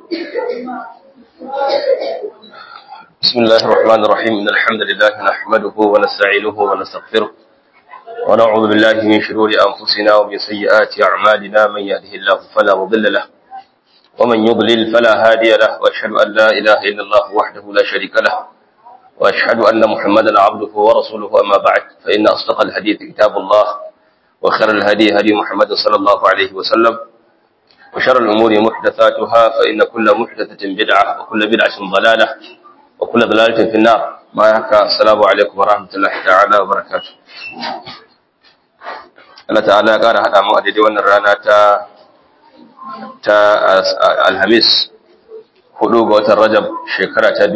بسم الله الرحمن الرحيم إن الحمد لله نحمده ونستعينه ونستغفره ونعوذ بالله من شرور أنفسنا ومن سيئات أعمالنا من يهده الله فلا مضل له ومن يضلل فلا هادي له وأشهد أن لا إله إلا الله وحده لا شريك له وأشهد أن محمدا عبده ورسوله أما بعد فإن أصدق الحديث كتاب الله وخير الهدي هدي محمد صلى الله عليه وسلم وشر الأمور محدثاتها فإن كل محدثة بدعة وكل بدعة ضلالة وكل ضلالة في النار ما يحكى السلام عليكم ورحمة الله تعالى وبركاته Allah ta'ala ya ƙara haɗa mu a daidai wannan rana ta ta Alhamis hudu ga watan Rajab shekara ta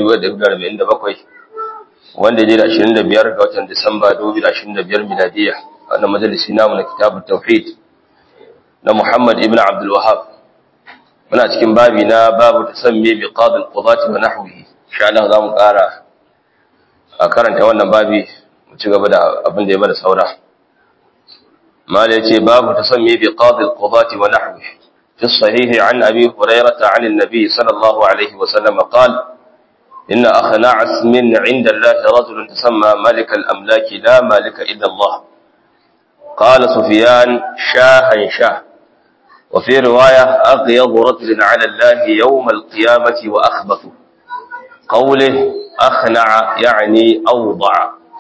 2047 wanda ya da 25 ga watan Disamba 2025 miladiya wannan majalisi namu na kitabut tauhid na Muhammad ibn Abdul Wahhab muna cikin babi na babu tasammi bi qadi al-qudati wa nahwihi insha Allah zamu ƙara a karanta wannan babi mu ci gaba da abin da ya bada saura mala yace babu tasammi bi qadi al-qudati wa nahwihi في الصحيح عن أبي هريرة عن النبي صلى الله عليه وسلم قال إن أخنع اسم عند الله رجل تسمى ملك الأملاك لا مالك إلا الله قال سفيان شاها شاه وفي رواية أغيض رجل على الله يوم القيامة وأخبث قوله أخنع يعني أوضع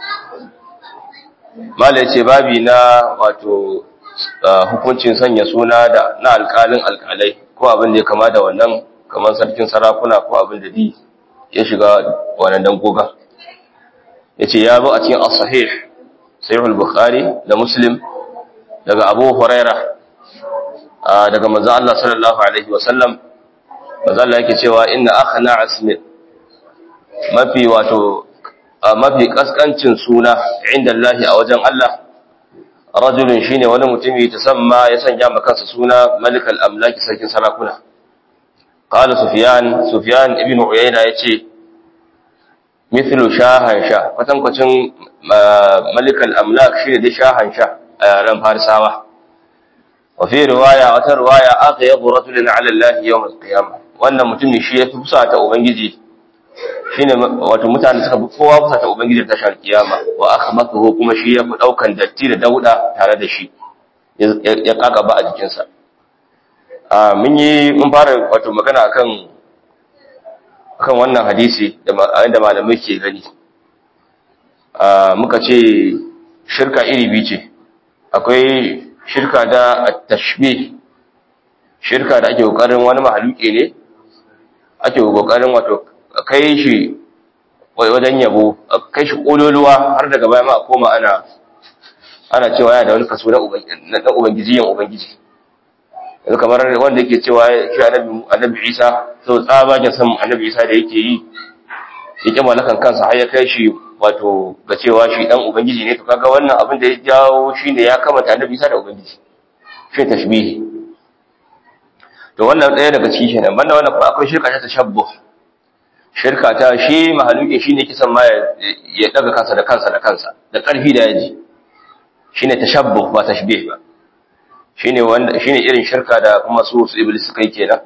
ما ليس بابنا واتو hukuncin sanya suna da na alƙalin alƙalai ko abin da ya kama da wannan kamar sarkin sarakuna ko abin da di ya shiga wannan dangoga yace ya zo a cikin as-sahih sahih al-bukhari da muslim daga abu huraira daga manzo Allah sallallahu alaihi wasallam manzo Allah yake cewa inna akhna asmi mafi wato mafi kaskancin suna inda Allah a wajen Allah rajulun shine wani mutumi tasamma ya sanya maka kansa suna malikal amlaki sarkin sarakuna qala sufyan sufyan ibn uyayna yace mithlu shahan sha kwatankwacin malikal amlak shine da shahan sha a ran farisawa wa fi riwaya wata riwaya aqyadu rajulin ala allah yawm al-qiyamah wannan mutumi shi yafi fusa ta ubangiji shine wato mutane suka fi kowa fusa ta ubangiji ta shar kiyama wa akhbathu kuma shi yafi daukan datti da dauda tare da shi ya kaka ba a jikinsa a mun yi mun fara wato magana akan akan wannan hadisi da da malamai ke gani a muka ce shirka iri biyu ce akwai shirka da at-tashbih shirka da ake kokarin wani mahaluki ne ake kokarin wato kai shi wajen yabo kai shi kololuwa har daga baya ma a koma ana ana cewa yana da wani kaso na ubangiji yan ubangiji yanzu kamar wanda yake cewa shi annabi annabi Isa so tsabagen san annabi Isa da yake yi yake malakan kansa har ya kai shi wato ga cewa shi dan ubangiji ne to kaga wannan abin da ya jawo shine ya kamata annabi Isa da ubangiji shi tashbihi to wannan ɗaya daga ciki kenan banda wannan kuma akwai shirka ta tashabbuh shirka ta shi mahaluki shine kisan ma ya daga kansa da kansa da kansa da ƙarfi da yaji shine tashabbuh ba tashbih ba shine wanda shine irin shirka da kuma su su iblis suka yi kenan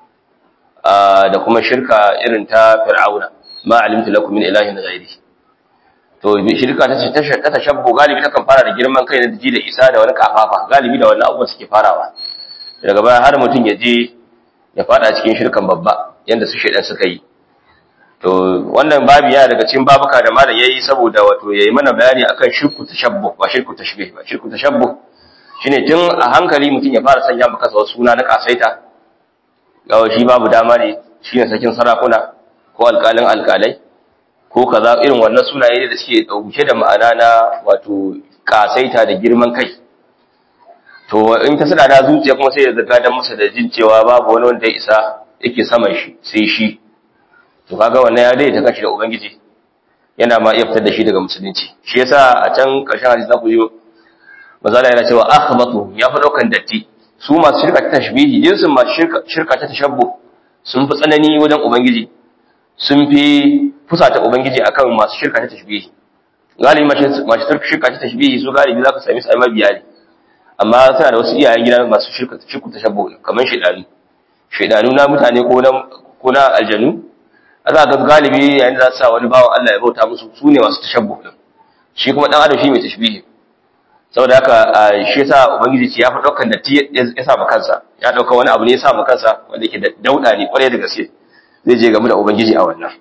da kuma shirka irin ta fir'auna ma alimtu lakum min ilahin ghairi to shirka ta ta tashabbuh galibi takan fara da girman kai da ji da isa da wani kafafa galibi da wannan abubuwan suke farawa daga baya har mutum ya je ya fada cikin shirkan babba yanda su shedan suka yi to wannan babu yana daga cikin babuka da malam yayi saboda wato yayi mana bayani akan shirku tashabbuh ba shirku tashbih ba shirku tashabbuh shine tun a hankali mutum ya fara sanya maka wasu suna na kasaita gawa shi babu dama ne shine sakin sarakuna ko alƙalin alƙalai ko kaza irin wannan sunaye da suke dauke da ma'ana na wato kasaita da girman kai to in ta sada da zuciya kuma sai ya zaga dan masa da jin cewa babu wani wanda ya isa yake saman shi sai shi to kaga wannan ya daidaita kanshi da ubangiji yana ma iya fitar da shi daga musulunci shi yasa a can karshen hadisi zaku yi mazala yana cewa akhbatu ya fi daukan datti su masu shirka ta tashbihi jinsin masu shirka shirka ta tashabbu sun fi tsanani wajen ubangiji sun fi fusata ubangiji akan masu shirka ta tashbihi galibi masu shirka ta tashbihi su galibi zaka sami su ai mabiya ne amma tana da wasu iyayen gida masu shirka shirku tashabbu kamar shedani shaidanu na mutane ko na ko na aljanu za ga galibi yayin da za su sa wani bawan Allah ya bauta musu su ne masu tashabbuh din shi kuma dan adam shi mai tashbihi saboda haka shi yasa ubangiji ce ya fi daukan datti ya sa kansa ya dauka wani abu ne ya sa kansa wanda yake da dauda ne kwarai da gaske zai je game da ubangiji a wannan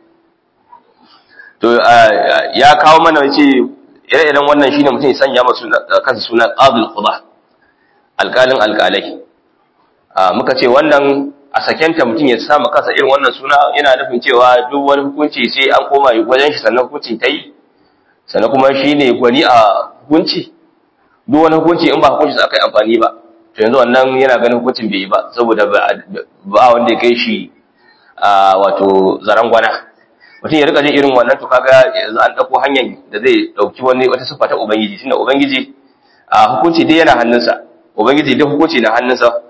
to ya kawo mana yace ire-iren wannan shine mutum ya sanya masa kansa suna qadil qudah alƙalin alƙalai muka ce wannan a sakenta mutum ya sa kansa irin wannan suna yana nufin cewa duk wani hukunci sai an koma wajen shi sannan hukuncin ta yi sannan kuma shine gwani a hukunci duk wani hukunci in ba hukunci sa aka yi amfani ba to yanzu wannan yana ganin hukuncin bai yi ba saboda ba wanda ya kai shi wato zaren gwana mutum ya rika jin irin wannan to kaga yanzu an dauko hanyar da zai dauki wani wata siffa ta ubangiji tunda ubangiji a hukunci dai yana hannunsa ubangiji duk hukunci na hannunsa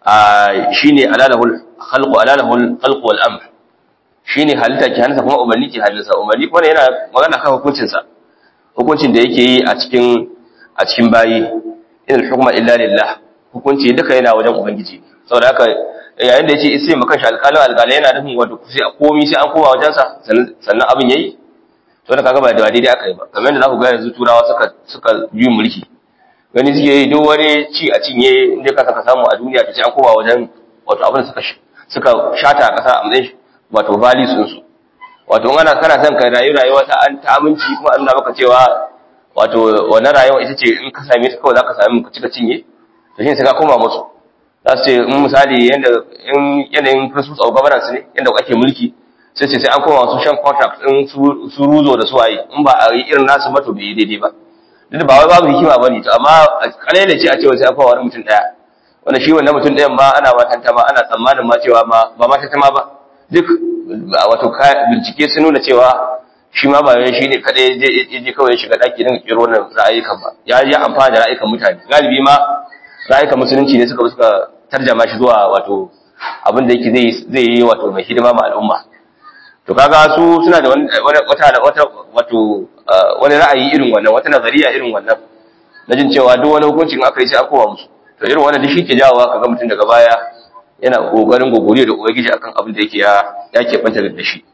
shine alalahul khalqu alalahul khalqu wal amr shine halitta ke hannunsa kuma umarni ke hannunsa umarni kuma yana magana kan hukuncin sa hukuncin da yake yi a cikin a cikin bayi inal hukma illa lillah hukunci duka yana wajen ubangiji saboda haka yayin da yace sai mu kashi alƙalin alƙalai yana nufin wato sai komai sai an koma wajen sa sannan abin yayi to da kaga ba da daidai aka yi ba kamar yadda za ku ga yanzu turawa suka suka yi mulki gani suke yi duk wani ci a cinye inda ka saka samu a duniya ta ce an koma wajen wato abin da suka suka shata a ƙasa a matsayin wato values sun su wato in ana kana son ka rayu rayuwa ta an ta aminci kuma an maka cewa wato wannan rayuwa ita ce in ka same ta kawai za ka sami ka cika cinye to shi sai ka koma musu za su ce in misali yanda in yanayin principles of governance ne yanda ake mulki sai ce sai an koma wasu shan contract din su ruzo da su waye in ba a yi irin nasu ba to bai yi daidai ba duk ba wai babu hikima bane to amma kalele ce a cewa sai akwai wani mutum daya wanda shi wannan mutum dayan ma ana watanta ma ana tsammanin ma cewa ma ba ma tantama ba duk wato bincike sun nuna cewa shi ma ba shi ne kadai je je kawai shiga daki din kiro wannan ra'ayikan ba ya yi amfani da ra'ayikan mutane galibi ma ra'ayikan musulunci ne suka suka tarjama shi zuwa wato abin da yake zai zai yi wato mai hidima ma al'umma to kaga su suna da wata wata wato wani ra'ayi irin wannan wata nazariya irin wannan na jin cewa duk wani hukuncin aka yi sai an kowa musu to irin wannan shi ke jawowa kaga mutum daga baya yana kokarin gogoriyo da ubangiji akan abin da yake ya ya ke banta da shi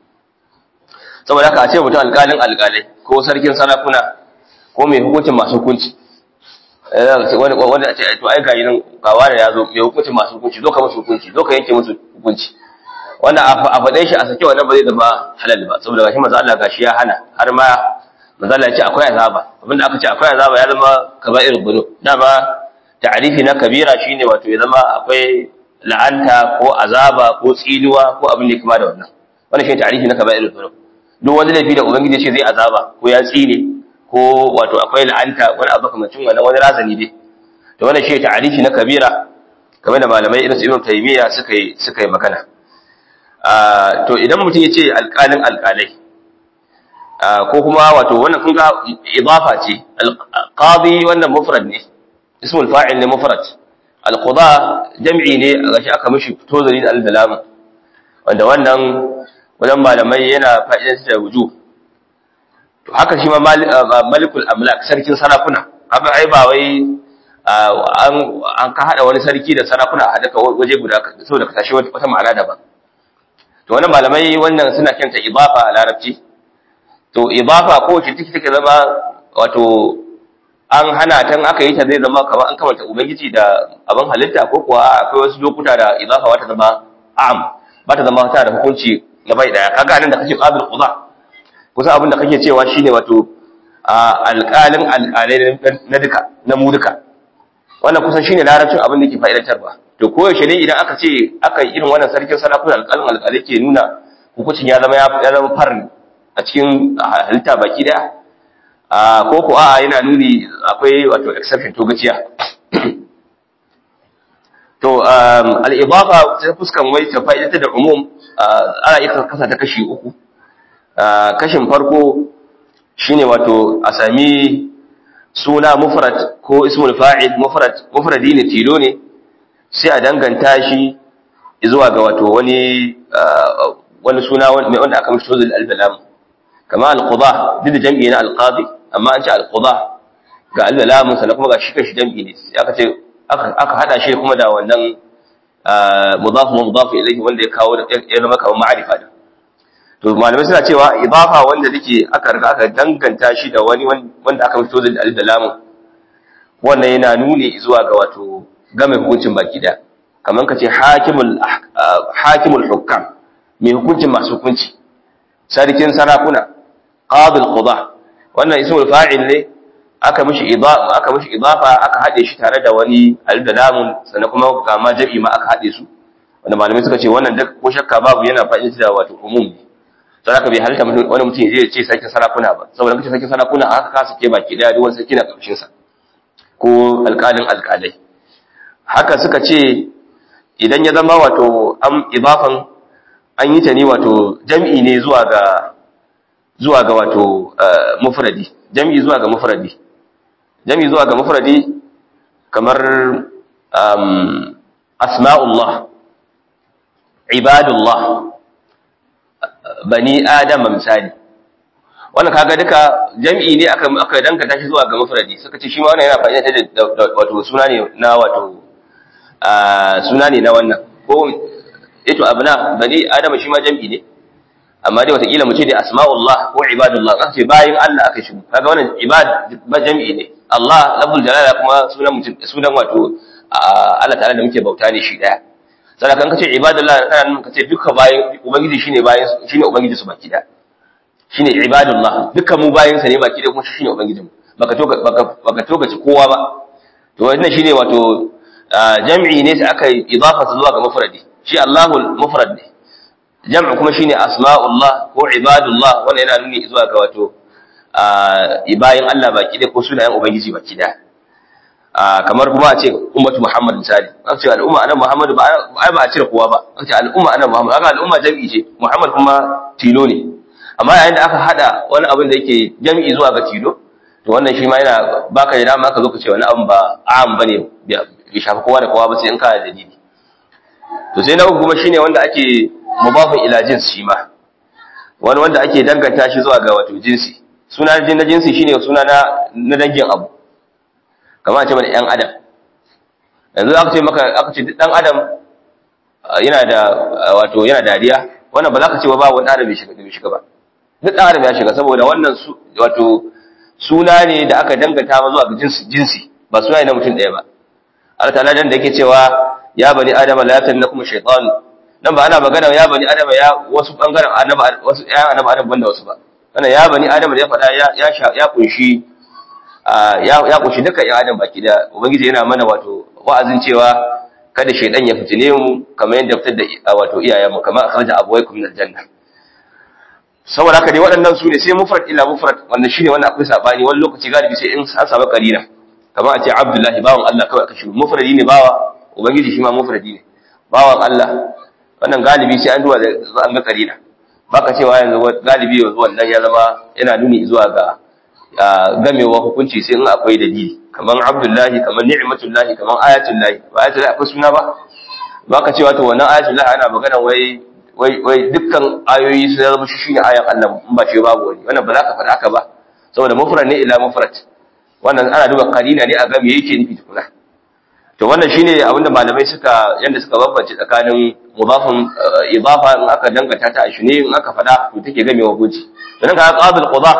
saboda haka a ce mutum alƙalin alƙalai ko sarkin sarakuna ko mai hukuncin masu hukunci wanda a ce to ai ga nan gawa da ya zo mai hukuncin masu hukunci zo ka musu hukunci zo ka yanke musu hukunci wannan a faɗe shi a sake wannan ba zai zama halal ba saboda gashi manzo Allah gashi ya hana har ma manzo Allah ya ce akwai azaba abinda aka ce akwai azaba ya zama kaba'ir dhunub dama ta'rifi na kabira shine wato ya zama akwai la'anta ko azaba ko tsinuwa ko abin da kuma da wannan wannan shine ta'rifi na kaba'ir dhunub duk wani laifi da ubangiji ya ce zai azaba ko ya tsine ko wato akwai la'anta wani abu kamar wannan wani razani dai to wannan shine ta'rifi na kabira kamar da malamai irin su Ibn Taymiyyah suka yi suka yi magana to idan mutum ya ce alƙalin alƙalai ko kuma wato wannan kun ga idafa ce alqadi wannan mufrad ne ismul fa'il ne mufrad alqada jam'i ne gashi aka mishi tozari da aldalam wanda wannan wajen malamai yana fa'idan da wuju to haka shi ma malikul amlak sarkin sarakuna haka ai ba wai an ka hada wani sarki da sarakuna a hadaka waje guda saboda ka tashi wata ma'ana daban to wannan malamai wannan suna kanta idafa a larabci to idafa ko wacce take take zama wato an hana tan aka yi ta zai zama kamar an kamanta ubangiji da abin halitta ko kuwa akwai wasu lokuta da idafa wata zama am ba ta zama ta da hukunci na bai daya kaga nan da kake qabil quda kusa abin da kake cewa shine wato alƙalin alƙalai na duka na mu duka wannan kusan shine larabcin abin da ke fa'idantarwa to koyaushe ne idan aka ce aka yi irin wannan sarkin sarakuna alƙalin alƙalai ke nuna hukuncin ya zama ya zama farin a cikin halitta baki daya ko ko a'a yana nuni akwai wato exception to gaciya to al-idafa ta fuskan wai ta fa'idata da umum ana iya kasa ta kashi uku kashin farko shine wato a sami suna mufrad ko ismul fa'il mufrad mufradi ne tilo ne sai a danganta shi zuwa ga wato wani wani suna wanda aka mishi tozul al-balam kama al-qada duk da jam'i na al-qadi amma an ce al-qada ga al-balam sannan kuma ga shi kashi jam'i ne aka ce aka hada shi kuma da wannan mudaf mudaf ilayhi wanda ya kawo ya zama kamar ma'arifa da to malamai suna cewa idafa wanda take aka riga aka danganta shi da wani wanda aka fito da alif da lamun wannan yana nuni zuwa ga wato game hukuncin baki da kamar kace hakimul hakimul hukam mai hukuncin masu hukunci sarkin sarakuna qadil qada wannan ismul fa'il ne aka mishi idafa aka mishi idafa aka hade shi tare da wani alif da lamun sannan kuma ga ma jabi ma aka hade su wanda malamai suka ce wannan duk ko shakka babu yana fa'ida da wato umum ne sai aka bai halitta wani mutum ya ce sarkin sarakuna ba saboda kace sarkin sarakuna aka kasa ke baki daya duk wani sarki na karshen sa ko alƙalin alƙalai haka suka ce idan ya zama wato an idafan an yi ta ne wato jam'i ne zuwa ga zuwa ga wato mufradi jam'i zuwa ga mufradi jam'i zuwa ga mufradi kamar asma'ullah ibadullah bani adama misali wannan kaga duka jam'i ne aka aka dangata shi zuwa ga mufradi suka ce shi ma wannan yana fa'ida da wato suna ne na wato suna ne na wannan ko ito abna bani adama shi ma jam'i ne amma dai watakila mu ce da asma'ullah ko ibadullah kan ce bayin Allah aka shigo kaga wannan ibad ba jam'i ne Allah lafzul jalala kuma sunan mutum sunan wato Allah ta'ala da muke bauta ne shi daya sai kan kace ibadullah kana nan kace duka bayin ubangiji shine bayin shine ubangiji su baki daya shine ibadullah dukkan mu bayin sa ne baki daya kuma shine ubangijin mu baka to baka to gaci kowa ba to wannan shine wato jam'i ne sai aka idafa zuwa ga mufradi shi Allahul mufrad ne jam'u kuma shine asma'ullah ko ibadullah wannan yana nuni zuwa ga wato bayin Allah baki da ko sunayen ubangiji baki da kamar kuma a ce ummatu muhammad misali an ce al'umma anan muhammad ba ai ba a cire kowa ba an ce al'umma anan muhammad haka al'umma jam'i ce muhammad kuma tilo ne amma yayin da aka hada wani abin da yake jam'i zuwa ga tilo to wannan shi ma yana baka da dama ka zo ka ce wani abin ba am bane bai shafi kowa da kowa ba sai in ka da dalili to sai na uku kuma shine wanda ake mudafin ila jins shi ma wani wanda ake danganta shi zuwa ga wato jinsi suna na jinsi shine suna na na dangin abu kamar ce mana yan adam yanzu aka ce maka aka ce dan adam yana da wato yana dariya wannan ba za ka ce ba wani adam bai shiga bai shiga ba duk dan adam ya shiga saboda wannan wato suna ne da aka danganta ma zuwa ga jinsi jinsi ba suna ne na mutum ɗaya ba Allah ta'ala dan da yake cewa ya bani adama la yatannakum shaytan nan ba ana magana ya bani adama ya wasu bangaren annaba wasu ya annaba adam banda wasu ba wannan ya bani adama da ya faɗa ya ya ya kunshi ya ya kunshi dukkan ya adam baki da ubangiji yana mana wato wa'azin cewa kada shaydan ya fitine mu kamar yadda fitar da wato iyayen mu kamar akhraja abawaykum min aljanna saboda haka dai waɗannan su ne sai mufrad illa mufrad wannan shine wannan akwai sabani wani lokaci galibi sai in an samu karina kamar a ce abdullahi bawan Allah kawai aka shigo mufradi ne bawa ubangiji shi ma mufradi ne bawan Allah wannan galibi sai an duwa da an ga karina baka cewa yanzu galibi yanzu wannan ya zama yana nuni zuwa ga gamewa hukunci sai in akwai dalili kamar abdullahi kamar ni'matullahi kamar ayatullahi ba ayatullahi akwai suna ba baka cewa to wannan ayatullahi ana magana wai wai wai dukkan ayoyi sun zama shi shine ayan Allah in ba shi babu wani wannan ba za ka faɗa haka ba saboda mufrad ne ila mufrad wannan ana duba karina ne a ga me yake nufi tukuna to wannan shine abinda malamai suka yanda suka bambance tsakanin mudafin idafa in aka danganta ta a shine in aka fada to take game wa hukunci dan kaga qabil qada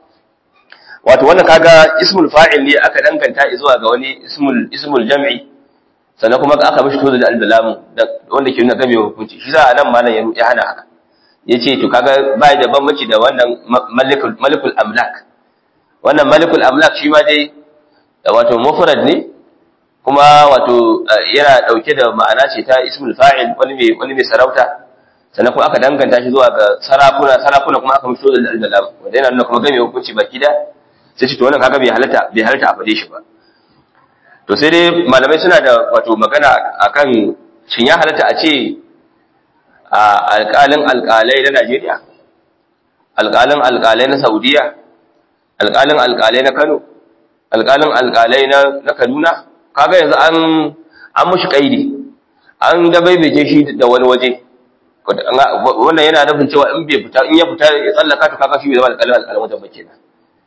wato wannan kaga ismul fa'il ne aka danganta zuwa ga wani ismul ismul jam'i sannan kuma aka mishi tozo da albalam wanda ke nuna game wa hukunci shi za a nan malam ya hana haka yace to kaga bai da bambanci da wannan malikul malikul amlak wannan malikul amlak shi ma dai wato mufrad ne kuma wato yana dauke da ma'ana ce ta ismul fa'il wani mai wani mai sarauta sannan kuma aka danganta shi zuwa ga sarakuna sarakuna kuma aka mutu da al-dalam wanda yana nuna kuma game hukunci baki da sai shi to wannan kaga bai halatta bai halatta a fade shi ba to sai dai malamai suna da wato magana akan shin ya halatta a ce a alƙalin alƙalai na Najeriya alƙalin alƙalai na Saudiya alƙalin alƙalai na Kano alƙalin alƙalai na Kaduna kaga yanzu an an mushi kaidi an dabaibaje shi da wani waje wannan yana nufin cewa in bai fita in ya fita ya tsallaka to kaga shi bai zama alƙalin alƙalin wajen bace na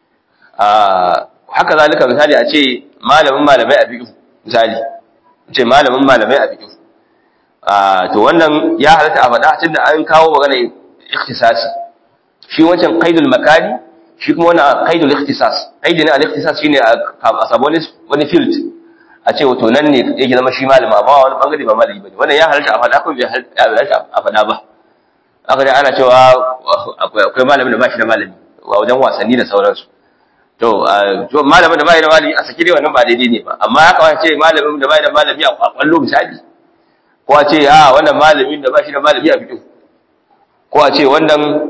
a haka zalika misali a ce malamin malamai a fiqh misali ce malamin malamai a fiqh to wannan ya halatta a faɗa tunda an kawo magana ikhtisasi shi wancan qaidul makani shi kuma wannan qaidul ikhtisas qaidi ne al-ikhtisas shine a samu wani field a ce wato nan ne yake zama shi malama amma wani bangare ba malami bane wannan ya halatta a faɗa ko bai halatta a faɗa ba aka dai ana cewa akwai malamin da ba shi da malami a wajen wasanni da sauransu to malamin da bai da malami a saki dai wannan ba daidai ne ba amma ya kawai ce malamin da bai da malami a kwallo misali ko a ce a wannan malamin da ba shi da malami a fito ko a ce wannan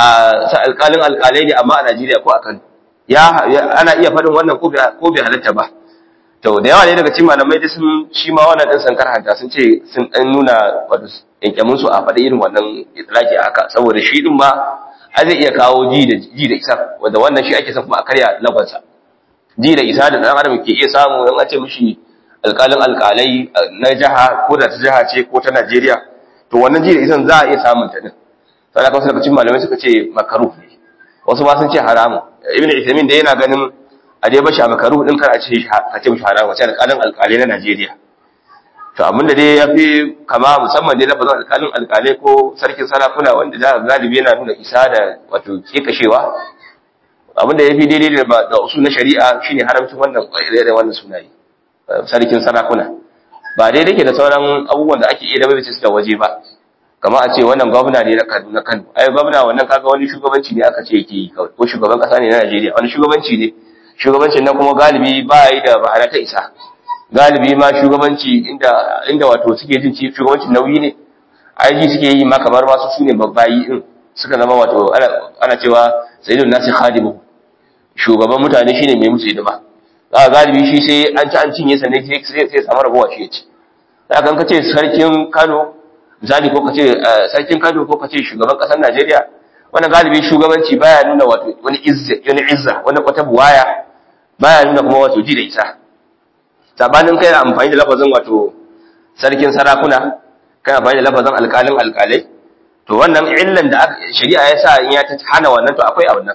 sa alƙalin alƙalai ne amma a Najeriya ko a Kano ya ana iya faɗin wannan ko bai halatta ba to da yawa ne daga cikin malamai da sun shi ma wannan din sankar hanta sun ce sun dan nuna wato yankemin su a faɗi irin wannan itlaki haka saboda shi din ma a zai iya kawo ji da ji da isa wanda wannan shi ake son kuma a karya lagwansa ji da isa da dan adam ke iya samu dan a ce mishi alƙalin alƙalai na jiha ko da ta jiha ce ko ta Najeriya to wannan ji da isan za a iya samun ta din sai da wasu daga cikin malamai suka ce makaruh ne wasu ma sun ce haramu ibnu Uthaymeen da yana ganin a dai bashi a makaruh din kar a ce a ce mishi haramu sai alƙalin alƙalai na Najeriya to abin da dai yafi kama musamman dai lafazin alƙalin alƙalai ko sarkin sarakuna wanda za ka galibi yana nuna isa da wato kekashewa abin da yafi daidai da da usul na shari'a shine haramcin wannan da wannan sunaye sarkin sarakuna ba daidai ke da sauran abubuwan da ake iya da su da waje ba kama a ce wannan gwamna ne na Kaduna Kano ai gwamna wannan kaga wani shugabanci ne aka ce yake yi ko shugaban kasa ne na Najeriya wani shugabanci ne shugabancin nan kuma galibi ba yi da ma'ana ta isa galibi ma shugabanci inda inda wato suke jin ci shugabancin nauyi ne ai ji suke yi ma kamar ma su sune babbayi din suka zama wato ana ana cewa sayyidun nasi khadimu shugaban mutane shine mai musu hidima za galibi shi sai an ci an cinye sannan sai sai samu rabuwa shi ya ci za ka ce sarkin Kano misali ko kace sarkin Kano ko kace shugaban kasar Najeriya wannan galibi shugabanci baya nuna wato wani izza wani izza wani wata buwaya baya nuna kuma wato ji da isa sabanin kai amfani da lafazin wato sarkin sarakuna kai amfani da lafazin alƙalin alƙalai to wannan illan da shari'a ya sa in ya ta hana wannan to akwai a wannan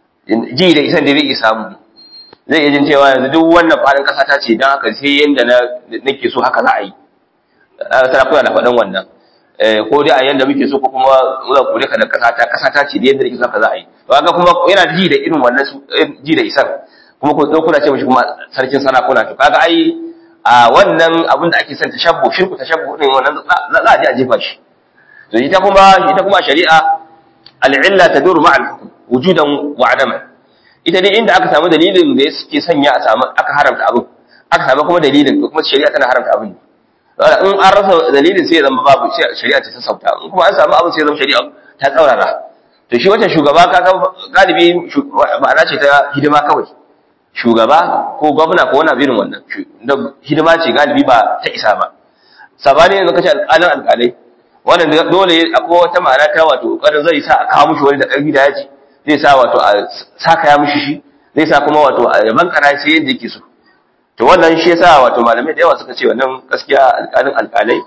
ji da isan da zai samu zai iya jin cewa yanzu duk wannan faɗin ƙasa ta ce don haka sai yanda nake so haka za a yi sarakuna da faɗin wannan ko dai a yanda muke so ko kuma za ku rika da kasa ta kasa ta ce da yanda yake zaka za a yi to kaga kuma yana ji da irin wannan ji da isan kuma ko kuna ce mishi kuma sarkin sarakuna to kaga ai a wannan abin da ake son tashabbu shirku tashabbu din wannan za a je a jefa shi to ita kuma ita kuma shari'a al-illa tadur ma'a al-hukm wujudan wa adama ita dai inda aka samu dalilin da yake sanya a samu aka haramta abin aka samu kuma dalilin to kuma shari'a tana haramta abin in an rasa dalilin sai ya zama babu shari'a ta sauta in kuma an samu abin sai ya zama shari'a ta tsaurara to shi wancan shugaba kaga galibi ma'ana ce ta hidima kawai shugaba ko gwamna ko wani irin wannan da hidima ce galibi ba ta isa ba sabani yanzu kace alƙalin alƙalai wannan dole akwai wata ma'ana ta wato ƙoƙarin zai sa a kawo mishi wani da ƙarfi da yaji zai sa wato a saka ya mishi shi zai sa kuma wato a yaban kana sai yadda yake so to wannan shi yasa wato malamai da yawa suka ce wannan gaskiya alƙalin alƙalai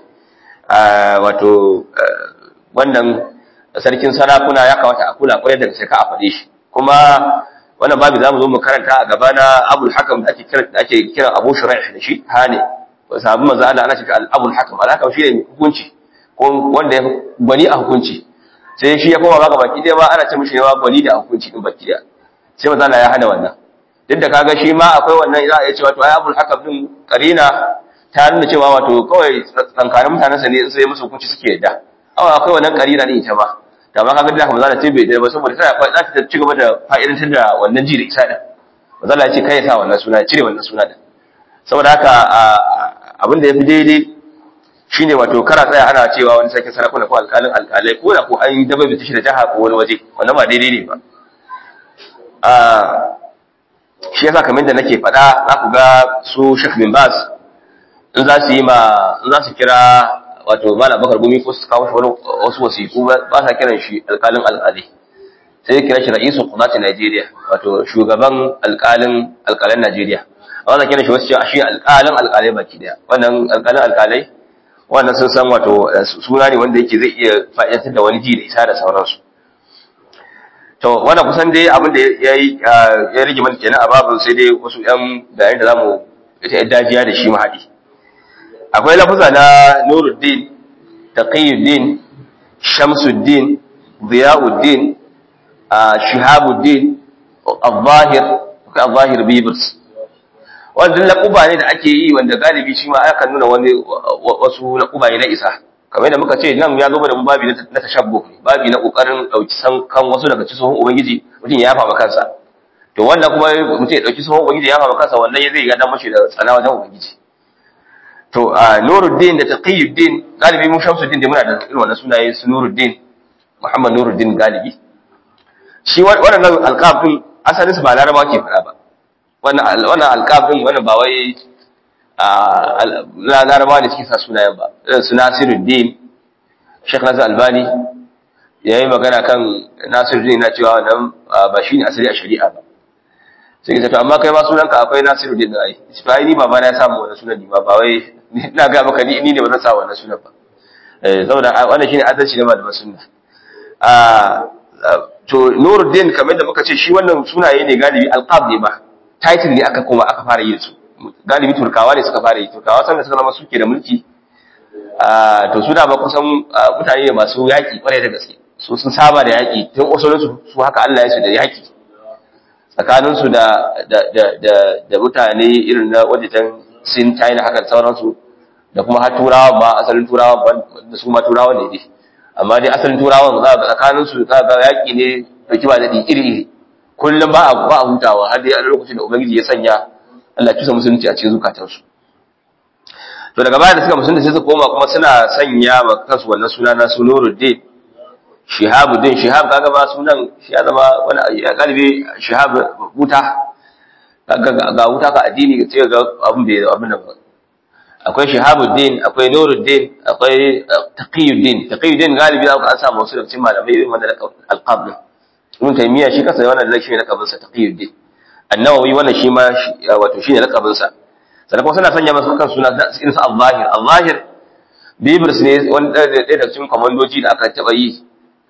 wato wannan sarkin sarakuna ya kamata a kula kwarai da sai ka a faɗe shi kuma wannan babu zamu zo mu karanta a gaba na Abul Hakam da ake kira da ake kira Abu Shuraih da shi hane sahabban manzo Allah ana cewa Abul Hakam alaka shi ne hukunci ko wanda ya gwani a hukunci sai shi ya koma baka baki dai ma ana ce mishi ne ma gwani da hukunci din baki da sai manzo Allah ya hana wannan duk da kaga shi ma akwai wannan za a iya cewa to ai abul hakam din karina ta nuna cewa wato kawai tsankanin mutanen sa ne sai musu hukunci suke yadda awa akwai wannan karina ne ita ma da ma kaga da kuma za ta tabe da ba saboda tana za ta ci gaba da fa'idantar da wannan ji da isa din manzo Allah ya ce kai ya sa wannan suna ya cire wannan suna din saboda haka abin da yafi daidai shine wato kara tsaya ana cewa wani sarkin sarakuna ko alƙalin alƙalai ko da ko an yi dabai shi da jaha ko wani waje wannan ba daidai ne ba shi yasa kamar da nake faɗa za ku ga su Sheikh bin Bas in za su yi ma in za su kira wato Malam Bakar Gumi ko su kawo shi wasu wasiƙu ba sa kiran shi alƙalin alƙali sai kira shi ra'isu qudati Najeriya wato shugaban alƙalin alƙalan Najeriya amma za kiran shi wasu cewa shi alƙalin alƙalai baki daya wannan alƙalin alƙalai wannan sun san wato suna ne wanda yake zai iya fa'idantar da wani ji da isa da sauransu to wannan kusan dai abin da ya yi ya rage mana kenan a babin sai dai wasu yan bayan da zamu ita yan dajiya da shi mahadi akwai lafuza na Nuruddin taqiyuddin shamsuddin ziyauddin shihabuddin al-zahir al-zahir bibers wannan laquba ne da ake yi wanda galibi shi ma aka nuna wani wasu laquba ne na isa kamar da muka ce nan ya zo da babi na tashabbu babi na kokarin dauki san kan wasu daga cikin ubangiji mutum ya yafa kansa to wannan kuma mutum ya dauki tsohon ubangiji ya yafa kansa wannan zai ga dan mashi da tsana wajen ubangiji to nuruddin da taqiyuddin galibi mu shamsuddin da muna da irin wannan sunaye su nuruddin muhammad nuruddin galibi shi wannan alqab din asalin su ba laraba ke fara ba wannan wannan alqab din wannan ba wai a larabawa ne suke sa sunayen ba su nasiruddin sheikh nasir albani ya yi magana kan nasiruddin na cewa wannan ba shi ne asali a shari'a ba sai ta to amma kai ma sunanka akwai nasiruddin da ai shi ba ni baba na ya samu wannan sunan ni ba ba wai ina ga maka ni ne ba zan sa wannan sunan ba eh saboda wannan shine adalci na malaman sunna a to nuruddin kamar da muka ce shi wannan sunaye ne galibi alqab ne ba title ne aka koma aka fara yin su galibi turkawa ne suka fara yi turkawa sanda suka zama suke da mulki to su da ba kusan mutane ne masu yaƙi kwarai da gaske su sun saba da yaƙi tun usulun su haka Allah ya su da yaƙi tsakanin su da da mutane irin na wajen sin China haka da sauransu da kuma har turawa ba asalin turawa da su ma turawa ne dai amma dai asalin turawan za ga tsakanin su za ga yaƙi ne dauki ba daɗi iri iri kullum ba a ba a hutawa har dai a lokacin da ubangiji ya sanya Allah kisa musulunci a cikin zukatansu to daga baya da suka musulunci sai su koma kuma suna sanya ma kansu wannan suna na sunuruddin shihabuddin shihab kaga ba sunan shi ya zama wani ya galibi shihab wuta kaga ga wuta ka addini sai ga abin da abin da akwai shihabuddin akwai nuruddin akwai taqiyuddin taqiyuddin galibi za ku an samu wasu daga cikin malamai irin wannan alqab din ibn taymiya shi kansa wannan da shi ne lakabin sa taqiyuddin annawawi wannan shi ma wato shine lakabin sa sannan kuma suna sanya masa kan suna irin sa al-zahir al-zahir bibris ne wani ɗaya daga cikin kwamandoji da aka taɓa yi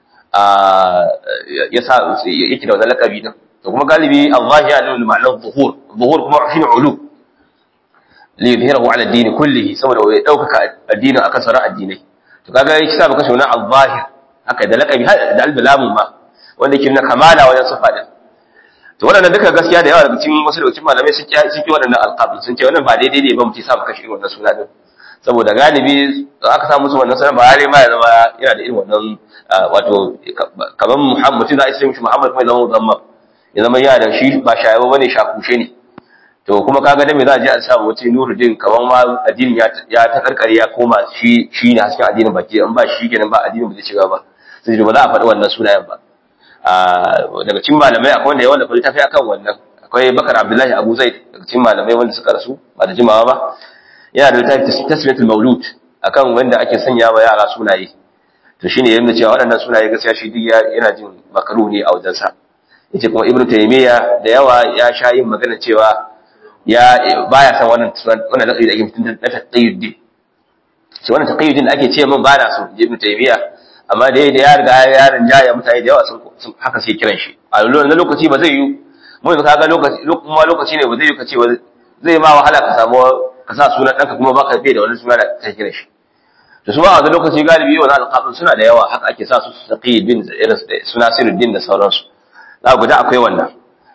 ya sa yake da wannan lakabi din to kuma galibi al-zahir ya nuna ma'anar zuhur zuhur kuma shine ulu li yuzhirahu ala ad-din kullihi saboda ya daukaka addinin akan sauran addinai to kaga yake sa baka shuna al-zahir haka da lakabi da al-bilamun ma wanda yake nuna kamala wajen sifa din to wannan duka gaskiya da yawa daga cikin wasu daga cikin malamai sun ki sun ki wannan alqab sun ce wannan ba daidai ne ba mutum sa maka shi wannan suna din saboda galibi aka samu musu wannan sunan ba har ma ya zama yana da irin wannan wato kamar Muhammad mutum za a isa mishi Muhammad kuma ya zama zamma ya zama yana da shi ba shayawa bane shakushe ne to kuma kaga da me za a je a samu wata Nuruddin kamar ma addinin ya ya ta karkare ya koma shi shi ne hasken addinin baki in ba shi kenan ba addinin ba zai shiga ba sai ba za a faɗi wannan sunayen ba daga cikin malamai akwai wanda ya wanda fa tafi akan wannan akwai Bakar Abdullahi Abu Zaid daga cikin malamai wanda suka rasu ba da jimawa ba yana da littafi tasmiyatul maulud akan wanda ake sanya wa yara sunaye to shine yayin da cewa waɗannan sunaye gaskiya shi duk yana jin makaru ne a wajen sa yace kuma Ibn Taymiyyah da yawa ya sha yin magana cewa ya baya san wannan wannan da ake mutun da taqiyuddin shi wannan taqiyuddin ake ce min ba na so Ibn Taymiyyah amma da da ya riga ya rinjaya mutane da yawa sun haka sai kiran shi a wannan lokaci ba zai yi mu yanzu kaga lokaci kuma lokaci ne ba zai yi ka ce zai ma wahala ka samu ka sa sunan ɗanka kuma baka bai da wani suna da ka kira shi to su ma a wani lokaci galibi wani alƙafin suna da yawa haka ake sa su su taƙi bin irin suna siruddin da sauransu za ku da akwai wannan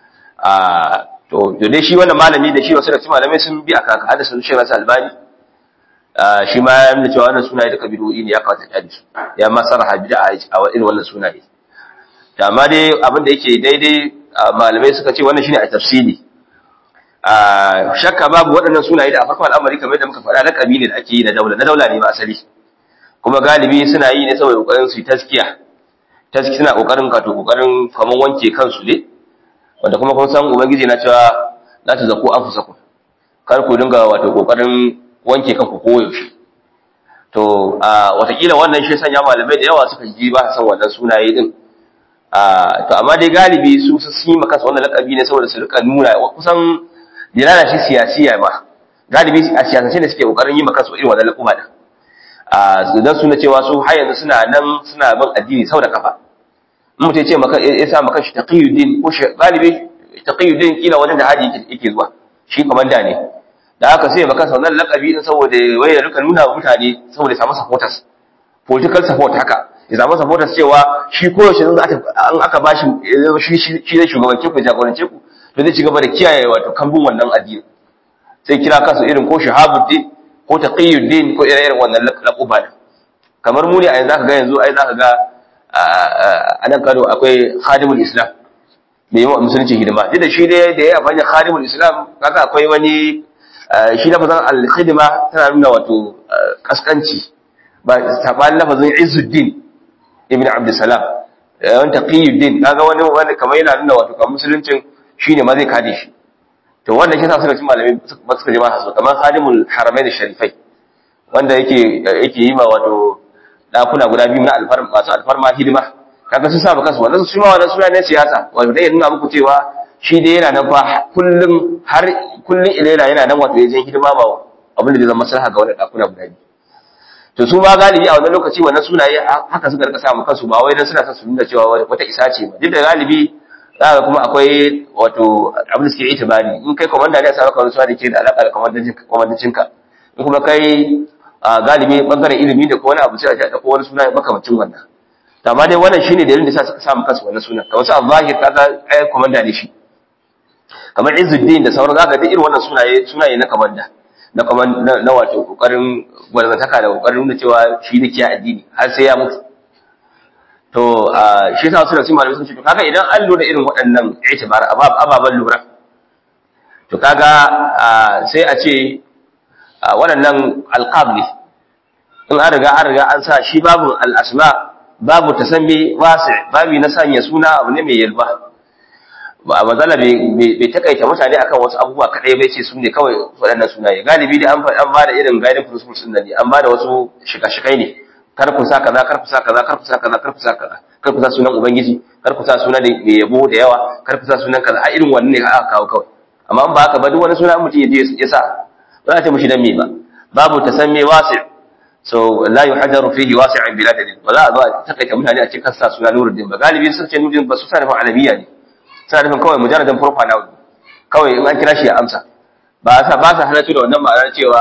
to to dai shi wannan malami da shi wasu da malamai sun bi aka hada sun shi rasu albani shi ma ya nuna cewa wannan sunaye duka bid'o'i ne ya kawata ta su ya ma sarraha bid'a a irin wannan sunaye amma dai abin da yake daidai malamai suka ce wannan shine a tafsiri shakka babu waɗannan sunaye da a farkon al'amari kamar da muka faɗa laƙabi ne da ake yi na daula na daula ne ba asali kuma galibi suna yi ne saboda ƙoƙarin su yi taskiya taski suna ƙoƙarin kato ƙoƙarin kamar wanke kansu ne wanda kuma kun san ubangiji na cewa za ta zaku an fusa ku kar ku dinga wato ƙoƙarin wanke kanku koyaushe to watakila wannan shi sanya malamai da yawa suka ji ba san wannan sunaye din to amma dai galibi su su yi maka wannan laƙabi ne saboda su rika nuna kusan dilala shi siyasiya ba galibi a siyasance ne suke kokarin yi maka su irin wannan al'umma din a dan suna cewa su har yanzu suna nan suna bin addini sau da kafa in mutum ce maka ya sa maka shi taqiyuddin ko shi galibi taqiyuddin kila wajen da haji yake zuwa shi komanda ne da haka sai maka wannan lakabi din saboda wai ya rika nuna wa mutane saboda ya samu supporters political support haka ya samu supporters cewa shi koyaushe in an aka bashi shi shi zai shugabance ku jagorance ku to zai ci gaba da kiyaye wato kambun wannan addini sai kira kansu irin ko shahabuddin ko taqiyuddin ko irin wannan laquba da kamar mu ne a yanzu aka ga yanzu ai zaka ga a nan Kano akwai khadimul islam mai yawan musulunci hidima duk da shi dai da ya fanya khadimul islam kaga akwai wani shi lafazin al-khidma tana nuna wato kaskanci ba saban lafazin izzuddin ibn abdussalam wani taqiyuddin kaga wani wani kamar yana nuna wato kan musuluncin shine ma zai kade shi to wannan shi sa suka ci malamai ba suka ji ba su kamar khadimul haramain sharifai wanda yake yake yi ma wato dakuna guda biyu na alfarma masu alfarma hidima kaga sun saba kansu wannan su ma wannan suna ne siyasa wato dai nuna muku cewa shi dai yana nan fa kullum har kullum ilaila yana nan wato yayin hidima ba abin da zai zama maslaha ga wannan dakuna guda biyu to su ma galibi a wannan lokaci wannan sunaye haka suka rika samu kansu ba wai dan suna son su nuna cewa wata isa ce ba duk da galibi zaka kuma akwai wato abin da suke itibari in kai komanda ne a saka wani suna da ke da alaka da komandancin ka in kuma kai galibi bangaren ilimi da ko wani abu sai a ji ko wani suna makamacin wannan to amma dai wannan shine dalilin da yasa suka samu kansu wannan sunan kamar su al-zahir kaga ai komanda ne shi kamar Izzuddin da sauran zaka ga irin wannan sunaye sunaye na komanda na kuma na wato kokarin gwarzantaka da kokarin nuna cewa shi ne kiya addini har sai ya mutu to shi yasa wasu da su malamai sun ce to kaga idan an lura irin waɗannan itibar ababan lura to kaga sai a ce waɗannan alqab ne in an riga an riga an sa shi babu al-asma babu tasammi wasi babu na sanya suna abu ne mai yalba ba matsala bai takaita mutane akan wasu abubuwa kadai bai ce su ne kawai waɗannan sunaye galibi dai an an bada irin guiding principles din ne an bada wasu shika-shikai ne kar ku sa kaza kar ku sa kaza kar ku sa kaza kar ku sa kaza kar ku sa sunan ubangiji kar ku sa sunan da mai yabo da yawa kar ku sa sunan kaza a irin wannan ne aka kawo kawai amma in ba haka ba duk wani suna mutum ya je ya sa ba za ta mushi dan me ba babu tasammi wasi' so la yuhadaru fihi wasi'an bila dalil ba za a zo a takaita mutane a cikin kasa suna nuruddin ba galibi sun ce nuruddin ba su sa nufin arabiya ne suna nufin kawai mujarradan proper noun kawai in an kira shi ya amsa ba sa ba sa halarci da wannan ma'anar cewa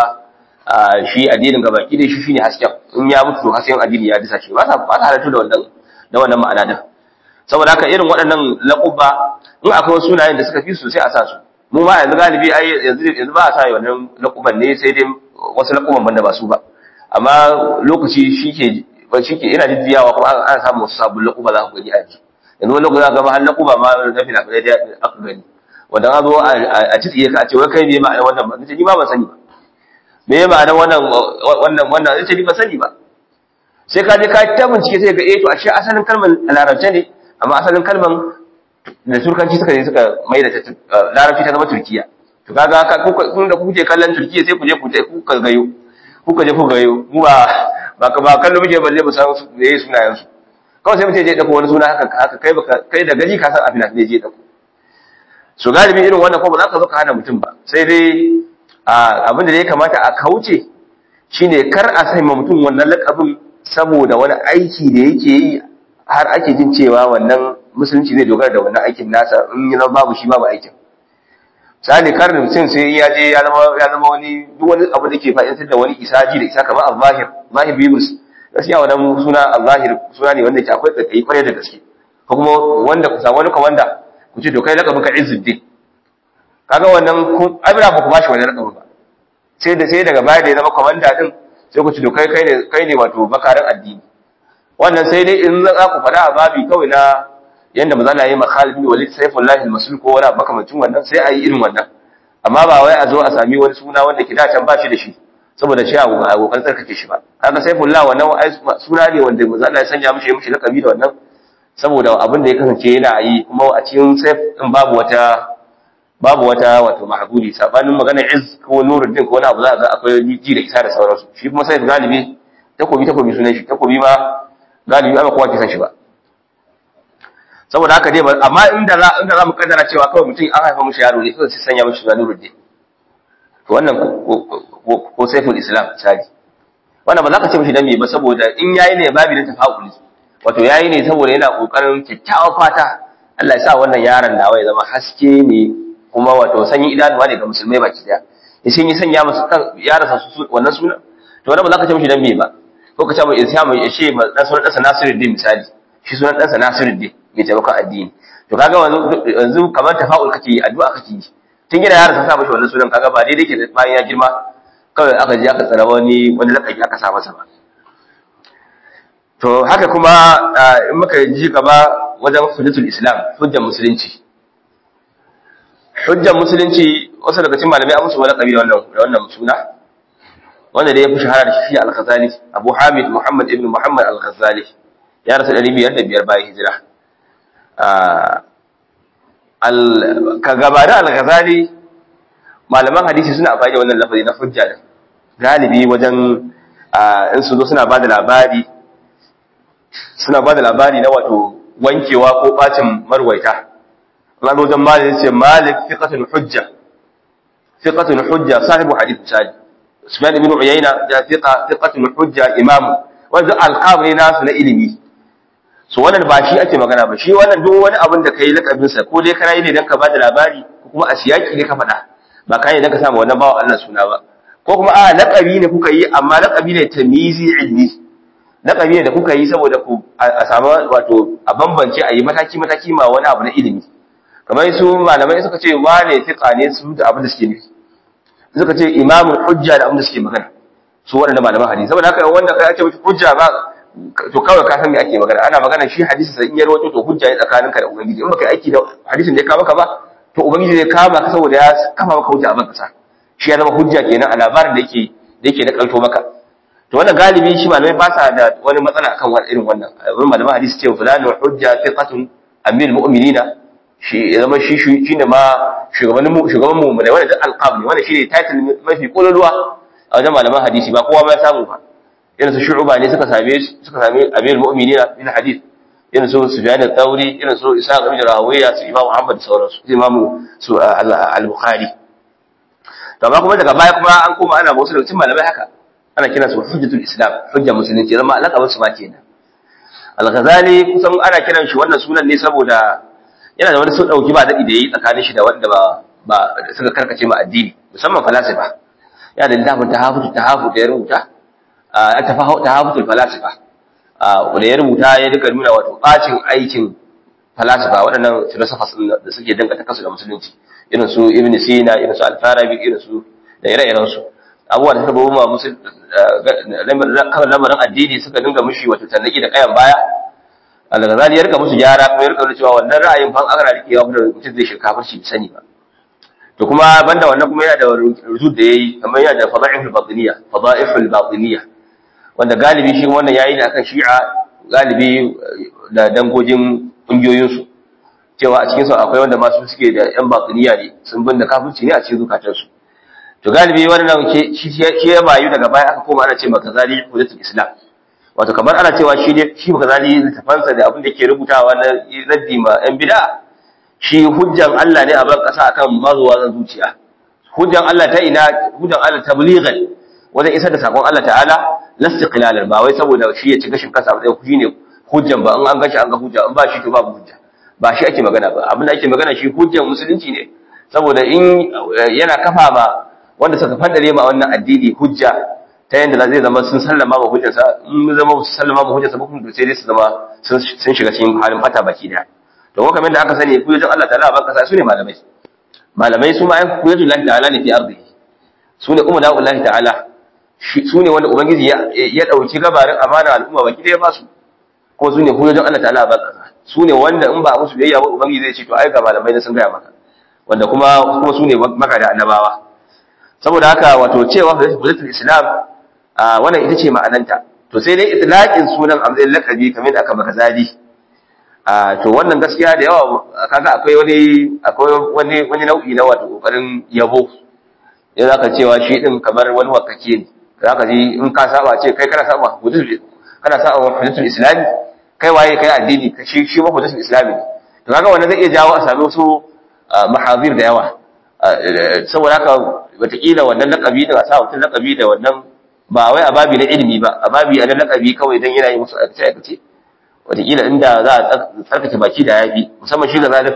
shi addinin gaba ki dai shi shine hasken in ya mutu to hasken addini ya disa shi ba sa ba sa halarci da wannan da wannan ma'ana din saboda haka irin waɗannan laquba in akwai wasu sunayen da suka fi su sai a sa su mu ma yanzu galibi ai yanzu yanzu ba a sa wannan laquban ne sai dai wasu laquban banda ba su ba amma lokaci shike ba shike ina jiddiyawa kuma an samu wasu sabon laquba za ku gani a ji yanzu wani lokaci ga har laquba ma na fina fina da aka gani wanda an zo a tsiye ka a ce wai kai ne ma'anar wannan ba nace ni ma ban sani ba me ya ma'anar wannan wannan wannan nace ni ban sani ba sai ka je ka ta bincike sai ga eh to ashe asalin kalmar larabce ne amma asalin kalmar da turkanci suka je suka mai da larabci ta zama turkiya to kaga kun da kuke kallon turkiya sai ku je ku ku gayo kuka je ku gayo mu ba ba ka ba kallo muke balle mu san me yayi sunayen su kawai sai mutum je dauko wani suna haka haka kai baka kai da gaji ka san abin da je dauko so galibi irin wannan ko ba za ka zo ka hana mutum ba sai dai abin da ya kamata a kauce shine kar a sai mutum wannan lakabin saboda wani aiki da yake yi har ake jin cewa wannan musulunci zai dogara da wannan aikin nasa in yi babu shi babu aikin misali kar da mutum sai ya je ya zama ya zama wani duk wani abu da ke fa'idantar da wani isaji da isa kamar al-zahir zahir bibus gaskiya wannan suna al-zahir suna ne wanda ke akwai tsakai kwarai da gaske ko kuma wanda ku samu wani komanda ku ce to kai lakabin ka izzuddin kaga wannan ku abira ba ku bashi wani lakabin ba sai da sai daga baya da ya zama komanda din sai ku ce to kai kai ne kai ne wato bakarin addini wannan sai dai in za ku faɗa a babi kawai na yanda maza na yi makhalid bin walid sayfullahi al-masul ko wani makamancin wannan sai a yi irin wannan amma ba wai a zo a sami wani suna wanda ke dace ba shi da shi saboda shi a kokarin tsarkake shi ba kaga sayfullah wannan suna ne wanda maza na sanya mishi mishi lakabi da wannan saboda abin da ya kasance yana yi kuma a cikin sayf din babu wata babu wata wato mahgudi sabanin magana iz ko nuruddin ko wani abu za ga akwai ji da isa da sauransu shi kuma sayf galibi takobi takobi sunan shi takobi ma galibi ba kowa ke san shi ba saboda haka dai amma inda za inda za mu kaddara cewa kawai mutum an haifa mishi yaro ne kawai sai sanya mishi Nuruddin to wannan ko Saiful Islam misali wannan ba za ka ce mishi dan me ba saboda in yayi ne babu da tafa'uli wato yayi ne saboda yana kokarin kyakkyawan fata Allah ya sa wannan yaron nawa ya zama haske ne kuma wato sanyin idanuwa ne ga musulmai baki daya ya shin yi sanya masa kan yaransa wannan suna to wannan ba za ka ce mishi dan me ba ko ka ce mai isham ya ce dan sunan ɗansa Nasiruddin misali shi sunan ɗansa Nasiruddin mai taimakon addini to kaga yanzu kamar tafa'ul kake yi addu'a kake yi tun gina yaro sa mishi wannan sunan kaga ba daidai ke bayan ya girma kawai aka je aka tsara wani wani lakabi aka sa masa ba to haka kuma in muka ji gaba wajen hujjatul islam hujjar musulunci hujjar musulunci wasu daga cikin malamai an musu wani kabi da wannan da wannan suna wanda da ya fi shahara da shi al-Ghazali Abu Hamid Muhammad ibn Muhammad al-Ghazali ya rasu 505 bayan hijira ka gabata al-Ghazali malaman hadisi suna amfani da wannan lafazi na hujja din galibi wajen in su zo suna ba da labari suna ba da labari na wato wankewa ko bacin marwaita Allah wajen malik ce malik fiqatul hujja fiqatul hujja sahibu hadith sadi Sufyan ibn Uyayna da fiqa fiqatul hujja imam wanda alqab ne nasu na ilimi so wannan ba shi ake magana ba shi wannan duk wani abin da kai lakabin sa ko dai kana yi ne dan ka bada labari ko kuma a siyaki ne ka faɗa ba kai ne dan ka samu wannan bawa Allah suna ba ko kuma a laqabi ne kuka yi amma laqabi ne tamizi ilmi laqabi ne da kuka yi saboda ku a samu wato a bambance a yi mataki mataki ma wani abu na ilimi kamar su malamai suka ce wane fiqa ne su da abin da suke nufi suka ce imamul hujja da abin da suke magana su waɗanda malaman hadisi saboda haka wanda kai ake mishi hujja ba to kawai ka san me ake magana ana magana shi hadisi sai in ya rawaito to hujja ne tsakaninka da ubangiji in baka yi aiki da hadisin da ya kawo maka ba to ubangiji zai kama ka saboda ya kafa maka hujja a ban kasa shi ya zama hujja kenan a labarin da yake da yake na kalto maka to wannan galibi shi malamai ba sa da wani matsala akan wani irin wannan wurin malaman hadisi ce fulani hujja thiqatun amil mu'minina shi ya zama shi shi ne ma shugaban mu shugaban mu ne wanda alqab ne wanda shine title mafi kololuwa a wajen malaman hadisi ba kowa ba ya samu ba irin su shu'uba ne suka same suka same amil mu'minina min hadith irin su sufyan al-thawri irin su isa ibn rawiya su imam muhammad sauransu su imam su al-bukhari to amma kuma daga baya kuma an koma ana wasu daga cikin malamai haka ana kiran su hujjatul islam hujjar musulunci zama alaka su ma kenan al-ghazali kusan ana kiran shi wannan sunan ne saboda yana da wani sun dauki ba dadi da yayi tsakanin shi da wanda ba ba suka karkace ma addini musamman falasifa yana da littafin tahafutu tahafu da ya rubuta a tahafutul falasifa da ya rubuta ya duka nuna wato bacin aikin falasifa waɗannan philosophers da suke dangata kansu da musulunci irin su ibn sina irin su al-farabi irin su da ire-iren su abubuwa da suka babu ma musul kan lamarin addini suka dinga mushi wato tannaki da kayan baya al-ghazali ya rika musu gyara kuma ya rika cewa wannan ra'ayin fa aka rike wa mutum zai shi kafirci sani ba to kuma banda wannan kuma yana da rujud da yayi kamar yana da fada'iful batiniya fada'iful batiniya wanda galibi shi wannan yayi ne akan shi'a galibi da dangogin kungiyoyin su cewa a cikin su akwai wanda masu suke da yan batiniya ne sun binne kafirci ne a cikin zukatan su to galibi wannan shi shi ya bayu daga baya aka koma ana ce maka zali hudatul islam wato kamar ana cewa shi ne shi maka zali littafansa da abin da ke rubutawa na raddi ma yan bid'a shi hujjan Allah ne a ban kasa akan mazuwa zan zuciya hujjan Allah ta ina hujjan Allah tablighan wajen isar da sakon Allah ta'ala lastiqlalan ba wai saboda shi ya ci gashin kansa ba shi ne hujjan ba in an gashi an ga hujja in ba shi to babu hujja ba shi ake magana ba abin da ake magana shi hujjan musulunci ne saboda in yana kafa ma wanda suka fandare ma wannan addini hujja ta yanda zai zama sun sallama ma hujjarsa in zama su sallama ma hujjarsa ba kuma sai dai su zama sun shiga cikin halin fata baki daya to kuma kamar da aka sani kuyatun Allah ta'ala ban kasa su ne malamai malamai su ma ai kuyatun Allah ta'ala ne fi ardi su ne umma da'u Allah ta'ala su ne wanda ubangiji ya dauki gabarin amana al'umma baki daya ba su ko su ne kuyatun Allah ta'ala ban kasa su ne wanda in ba musu biyayya ba ubangiji zai ce to ai ga malamai ne sun gaya maka wanda kuma kuma su ne maka da annabawa saboda haka wato cewa hudatul islam wannan ita ce ma'ananta to sai dai itlaqin sunan a matsayin lakabi kamar da aka maka zali to wannan gaskiya da yawa kaga akwai wani akwai wani wani nau'i na wato kokarin yabo ya zaka cewa shi din kamar wani wakake ne zaka ji in ka saba ce kai kana saba hudutul kana saba hudutul islami kai waye kai addini shi shi ma hudutul islami ne to kaga wannan zai iya jawo a sami wasu mahazir da yawa saboda haka wataƙila wannan lakabi da sa mutum lakabi da wannan ba wai a babi na ilimi ba a babi na lakabi kawai don yana yi musu aikace aikace wataƙila inda za a tsarkake baki da yafi musamman shi ga zalim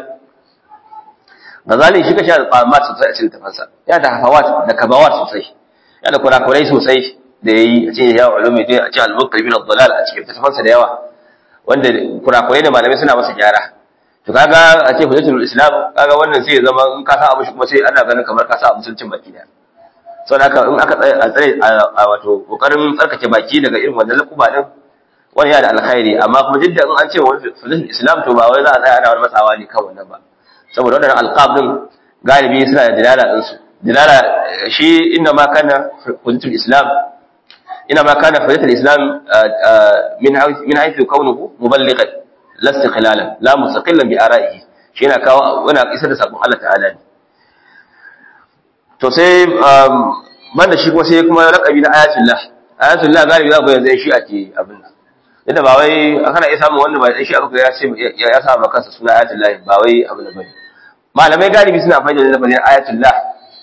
ga zalim shi ka sha da tsamat sosai a cikin tafansa ya da hafawat da kabawat sosai ya da kurakurai sosai da yayi a cikin ya ulumi dai a cikin al-muqri bin ad-dalal a cikin tafansa da yawa wanda kurakurai da malamai suna masa gyara to kaga a ce hujjatul islam kaga wannan sai ya zama in ka sa abu shi kuma sai ana ganin kamar ka sa abu mutuncin baki da saboda haka in aka tsaya a tsare a wato kokarin tsarkake baki daga irin wannan lakuba din wani yana da alkhairi amma kuma duk da in an ce wani hujjatul islam to ba wai za a tsaya ana wani matsawa ne kan wannan ba saboda wannan alqab din galibi suna da dilala din su dilala shi inna ma kana hujjatul islam inna ma kana hujjatul islam min min haythu kaunuhu muballighan la istiqlalan la mustaqillan bi ara'ihi shi yana kawo yana isar da sakon Allah ta'ala ne to sai banda shi kuma sai kuma laqabi na ayatullah ayatullah galibi za ku yanzu shi ake abin nan yadda ba wai kana iya samun wanda ba dan shi aka ya ce ya sa maka kansa suna ayatullah ba wai abin da bane malamai galibi suna amfani da lafazin ayatullah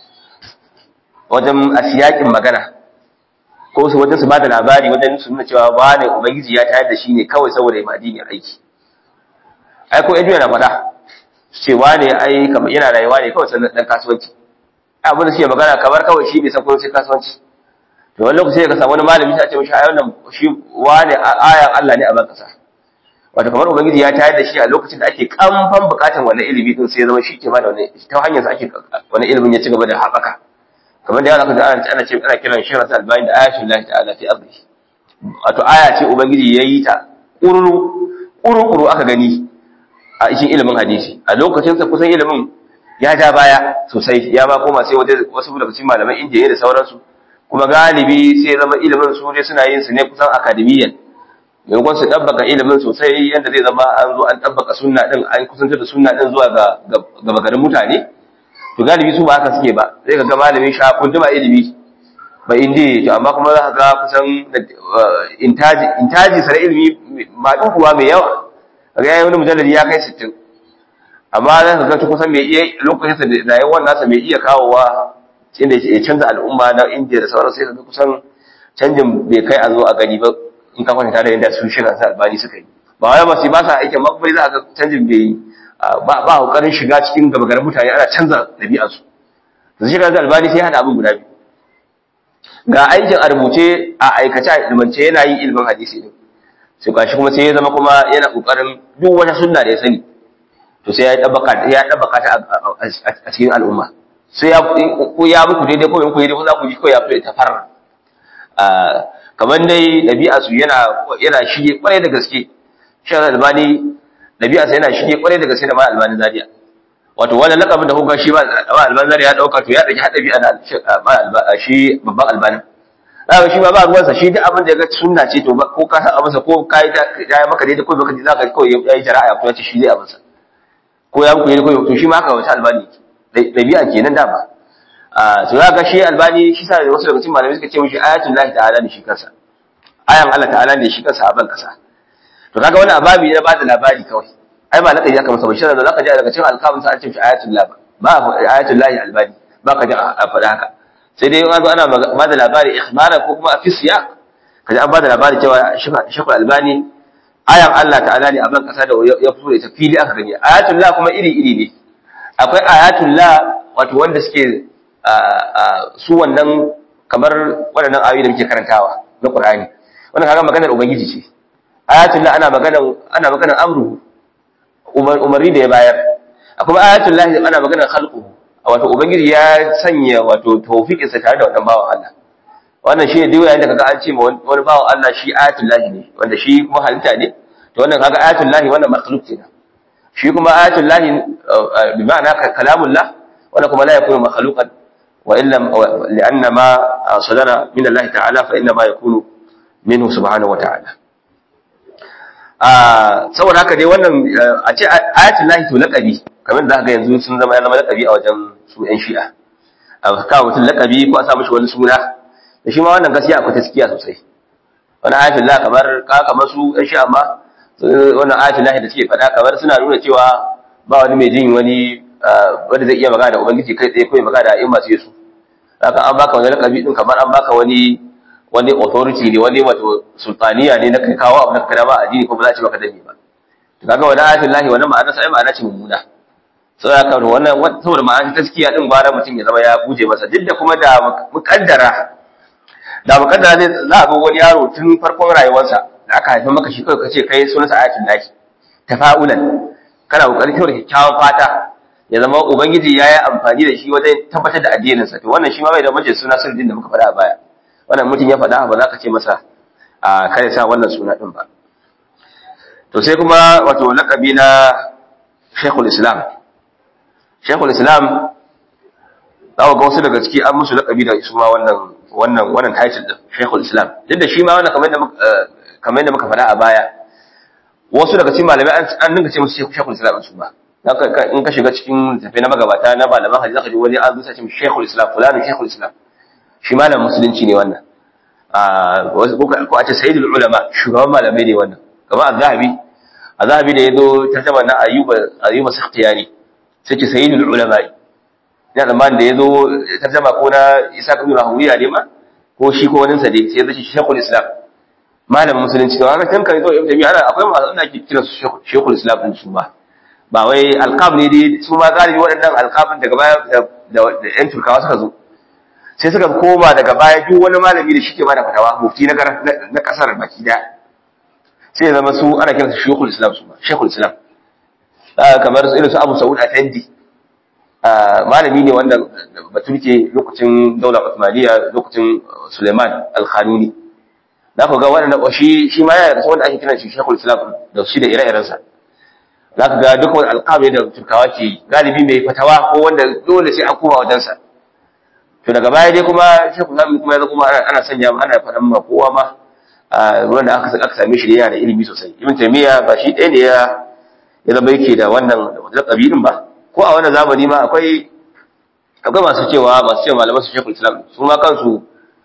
wajen asiyakin magana ko su wajen su ba da labari wajen su nuna cewa ba ne ubangiji ya tayar da shi ne kawai saboda ya addini aiki ai ko edu yana faɗa cewa ne ai kamar yana rayuwa ne kawai sannan dan kasuwanci abin da suke magana kamar kawai shi bai san ko sai kasuwanci to wani lokaci ka samu wani malami sai a ce mishi ai wannan shi wane ayan Allah ne a ban kasa wato kamar ubangiji ya tayar da shi a lokacin da ake kamfan bukatan wannan ilimi din sai ya zama shi ke ba da wani ta hanyar sa ake wani ilimin ya ci gaba da haɓaka kamar da yana ka ana ana ce ana kiran shi rasul albani da ayatul lahi ta'ala fi ardi wato aya ce ubangiji yayi ta kururu kururu aka gani a cikin ilimin hadisi a lokacin sa kusan ilimin ya ja baya sosai ya ba koma sai wasu daga cikin malaman indiya da sauransu kuma galibi sai zama ilimin su dai suna yin su ne kusan akademiyan maimakon su ɗabbaka ilimin sosai yadda zai zama an zo an ɗabbaka sunna ɗin an kusantar da sunna ɗin zuwa ga gaba garin mutane to galibi su ba haka suke ba sai ka ga malamin sha kunduma ilimi ba indi to amma kuma za ka ga kusan intaji intaji sare ilimi ma kuwa mai yawa kaga yayi wani mujalladi ya kai 60 amma za ka ga kusan mai iya lokacin da rayuwar nasa mai iya kawowa inda ya canza al'umma na indiya da sauran sai ka ga kusan canjin bai kai a zo a gani ba in ka kwanta da yadda su shirin sa albani suka yi ba wai ba su ba sa aikin makbai za a ga canjin bai ba ba kokarin shiga cikin gabagarin mutane ana canza ɗabi'ar su da shirin sa albani sai hada abin guda biyu ga aikin a rubuce a aikace a ilmance yana yin ilimin hadisi din sai gashi kuma sai ya zama kuma yana kokarin duk wata sunna da ya sani to sai ya dabbaka ya dabbaka ta a cikin al'umma sai ya ko ya muku daidai ko muku daidai ko za ku ji ko ya fito ta farra kamar dai ɗabi'arsu yana yana shige kwarai da gaske shan albani ɗabi'arsa yana shige kwarai da gaske da ma albani zariya wato wannan lakabin da kuka shi ba albani zariya ya ɗauka to ya ɗauki haɗa bi'a da shi babban albanin zaka shi ba ba ruwansa shi duk abin da ya ga sunna ce to ko ka san abinsa ko ka yi ya maka daidai ko baka ji zaka kawai ya yi jara'a ko ya ce shi zai abinsa ko ya muku daidai ko to shi ma haka wata albani ɗabi'a kenan da ba to za ga shi albani shi sa da wasu daga cikin malamai suka ce mishi ayatul lahi ta'ala ne shi kansa ayan Allah ta'ala ne shi kansa a ban kasa to kaga wani ababi na bada labari kawai ai ba lakabi aka masa ba shi da zaka ji daga cikin alkamun sa an ce mishi ayatul lahi ba ayatul lahi albani ba ka ji a faɗa haka sai dai an zo ana bada labari ikhbaran ko kuma fi siyaq kaji an bada labari cewa shekul albani ayan Allah ta'ala ne a ban kasa da ya fito da ita fili aka gani ayatul lahi kuma iri iri ne akwai ayatul lahi wato wanda suke su wannan kamar waɗannan ayoyi da muke karantawa na Qur'ani wannan kaga maganar ubangiji ce ayatul la ana maganar ana maganar amru umarni da ya bayar akwai ayatul la ana maganar khalqu wato ubangiji ya sanya wato tawfiqin sa tare da wannan bawan Allah wannan shine duk yayin da kaga an ce ma wani bawan Allah shi ayatul lahi ne wanda shi kuma halitta ne to wannan kaga ayatul lahi wannan makhluq kenan shi kuma ayatul lahi bi ma'ana kalamullah wannan kuma la yakunu makhluqan وإن لم لأن ما صدر من الله تعالى فإنما يكون منه سبحانه وتعالى saboda haka dai wannan a ce ayatul lahi to laqabi kamar da haka yanzu sun zama ya zama laqabi a wajen su yan shi'a a kawo mutum laqabi ko a sa mishi wani suna da shi ma wannan gaskiya akwai taskiya sosai wani ayatul lahi kamar ka kamar su yan shi'a ma wannan ayatul lahi da suke faɗa kamar suna nuna cewa ba wani mai jin wani wanda zai iya magana da ubangiji kai tsaye ko ya magana da a'imma sai su haka an baka wani lakabi din kamar an baka wani wani authority ne wani wato sultaniya ne na kai kawo abu na kada ba addini ko ba za ci maka dani ba to kaga wani ayatul lahi wannan ma'ana sai ma'ana ce mummuna sai haka wannan saboda ma'ana taskiya din gwara mutum ya zama ya buje masa duk da kuma da mukaddara da mukaddara zai za a zo wani yaro tun farkon rayuwarsa da aka haifa maka shi kawai kace kai sunansa ayatul lahi tafa'ulan kana kokarin kyau da kyakkyawan fata ya zama ubangiji ya yi amfani da shi wajen tabbatar da addininsa to wannan shi ma bai da mace suna sirrin da muka faɗa a baya wannan mutum ya faɗa ba za ka ce masa a kare sa wannan suna ɗin ba to sai kuma wato laƙabi na shekul islam shekul islam za ga wasu daga ciki an musu laƙabi da su ma wannan wannan wannan title din shekul islam duk da shi ma wannan kamar yadda kamar yadda muka faɗa a baya wasu daga cikin malamai an dinga ce musu shekul islam su ba in ka shiga cikin tafi na magabata na malaman hadisi zaka ji wani an zusa ce shekul islam fulani shekul islam shi malam musulunci ne wannan ko a ce sayyidul ulama shugaban malamai ne wannan kamar az-zahabi az-zahabi da yazo tarjuma na ayyuba ayyuba sakhtiyani sai ce sayyidul ulama ina da man da yazo tarjuma ko na isa ibn rahuwiya ne ma ko shi ko wani sa dai sai yazo shekul islam malamin musulunci to haka tun kai zo ibn tabi'a akwai masu ana kira su shekul islam din su ba ba wai alqab ne dai su ma galibi waɗannan alqabin daga baya da yan turkawa suka zo sai suka koma daga baya duk wani malami da shike bada fatawa mufti na na kasar baki da sai ya zama su ana kiransu shekul islam su shekul islam kamar su irin su abu sa'ud afendi malami ne wanda baturke lokacin daular Uthmaniyya lokacin suleiman al-khanuni za ku ga wannan shi shi ma yana da wanda ake kiran shi shekul islam da shi da ire-irensa za ka ga duk wani alƙawari da turkawa ke galibi mai fatawa ko wanda dole sai an koma wajensa to daga baya dai kuma shekul islam kuma ya kuma ana sanya ana faɗan ma kowa ma wanda aka aka same shi yana da ilimi sosai ibn taymiya ba shi ɗaya ne ya ya zama yake da wannan da kabilin ba ko a wannan zamani ma akwai akwai masu cewa masu cewa malaman su shekul islam su ma kansu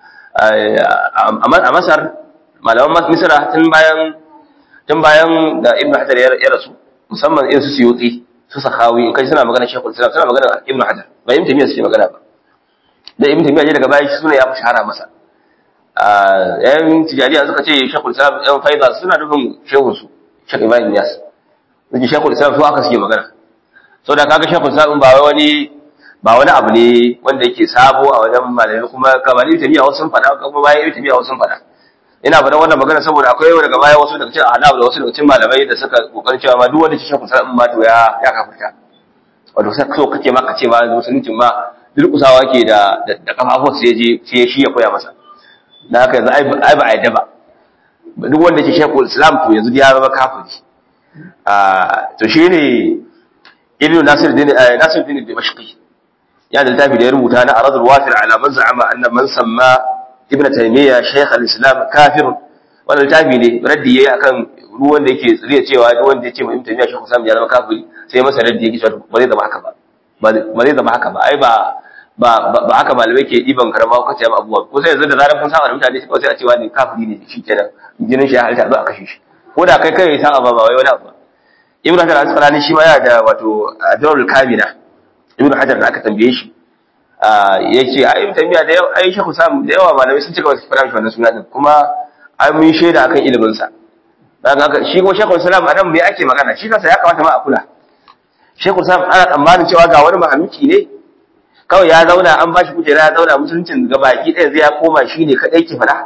a masar malaman misra tun bayan tun bayan da ibn hajar ya rasu musamman irin su suyuti su sakawi in kai suna magana shekul islam suna magana ibn hajar ba ibn taymiya suke magana ba da ibn taymiya daga baya shi suna ya fi shahara masa yan tijariya suka ce shekul islam yan faida suna nufin shehun su shek ibrahim yas suke shekul islam su aka suke magana so da kaga shekul islam ba wani ba wani abu ne wanda yake sabo a wajen malamai kuma kamar ibn taymiya wasu sun faɗa kuma bayan ibn taymiya wasu sun faɗa ina faɗan wannan magana saboda akwai yau daga baya wasu daga cikin ahnaf da wasu daga cikin malamai da suka kokarin cewa ma duk wanda ke shekul islam ma to ya ya kafirta wato sai so kake ma kace ma musuluncin ma durkusawa ke da da kafafuwa sai je sai shi ya koya masa da haka yanzu ai ba a yadda ba duk wanda ke shekul islam to yanzu ya zama kafiri to shi ne ibn nasir din nasir din dimashqi ya da littafi da ya rubuta na aradul wafir ala man za'ama anna man samma ibn taymiya shaykh al-islam kafir wannan littafi ne raddi yayi akan ruwan da yake tsiriya cewa duk wanda ya ce ibn taymiya shaykh al-islam ya zama kafiri sai masa raddi yake cewa ba zai zama haka ba ba zai zama haka ba ai ba ba haka malamai ke ɗiban karama ko kace abubuwa ko sai yanzu da zarar kun saba da mutane sai a cewa ne kafiri ne shi kenan jinin shi ya halitta zo a kashe shi ko da kai kai sa'a ba ba wai wani abu ibnu hajar al-asqalani shi ma yana da wato adrul kamila ibnu hajar da aka tambaye shi yace ai ibnu tamiya da ai shekhu sam da yawa malamai sun cika wasu fara shi wannan suna din kuma ai mun shaida akan ilimin sa daga haka shi kuma shekhu salam anan me ake magana shi kansa ya kamata ma a kula shekhu sam ana tsammanin cewa ga wani mahamuki ne kawai ya zauna an ba shi kujera ya zauna musuluncin ga baki ɗaya zai ya koma shi ne kaɗai ke faɗa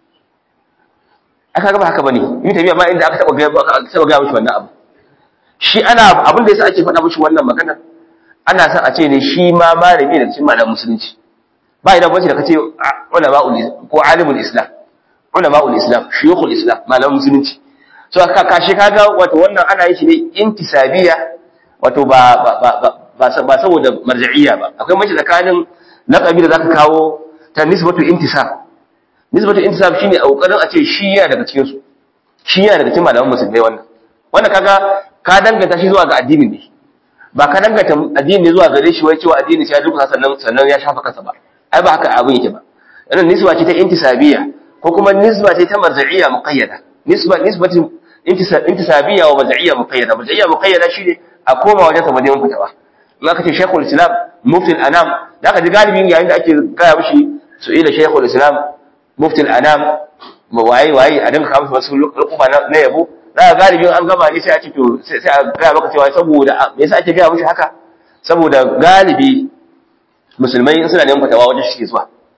aka gaba haka bane yi tafiya ma inda aka taɓa gaya aka taɓa gaya mishi wannan abu shi ana abin da yasa ake faɗa mishi wannan magana ana son a ce ne shi ma malami da cikin malamin musulunci ba idan bace da kace ulama ko alimul islam ulama islam shuyukhul islam malamin musulunci so ka kashi kaga wato wannan ana yin shi ne intisabiya wato ba ba ba ba saboda marja'iyya ba akwai mace tsakanin laqabi da zaka kawo ta nisbatu intisab nisbatu intisab shine a kokarin a ce shi yana daga cikin su shi yana daga cikin malaman musulmai wannan wannan kaga ka danganta shi zuwa ga addinin ne ba ka danganta addini zuwa gare shi wai cewa addini sai ya duka sannan sannan ya shafa kansa ba ai ba haka abin yake ba wannan nisba ce ta intisabiyya ko kuma nisba ce ta marja'iyya muqayyada nisba nisbatu intisabiyya wa marja'iyya muqayyada marja'iyya muqayyada shine a koma wajen sa neman fatawa in aka ce shekul islam muftin anam da aka ji galibin yayin da ake gaya mishi su ila shekul islam muftin anam waye waye a dinka kawo wasu rukuba na yabo da galibin an gama ne sai a ce to sai a gaya maka cewa saboda me yasa ake gaya mishi haka saboda galibi musulmai in suna neman fatawa wajen shi zuwa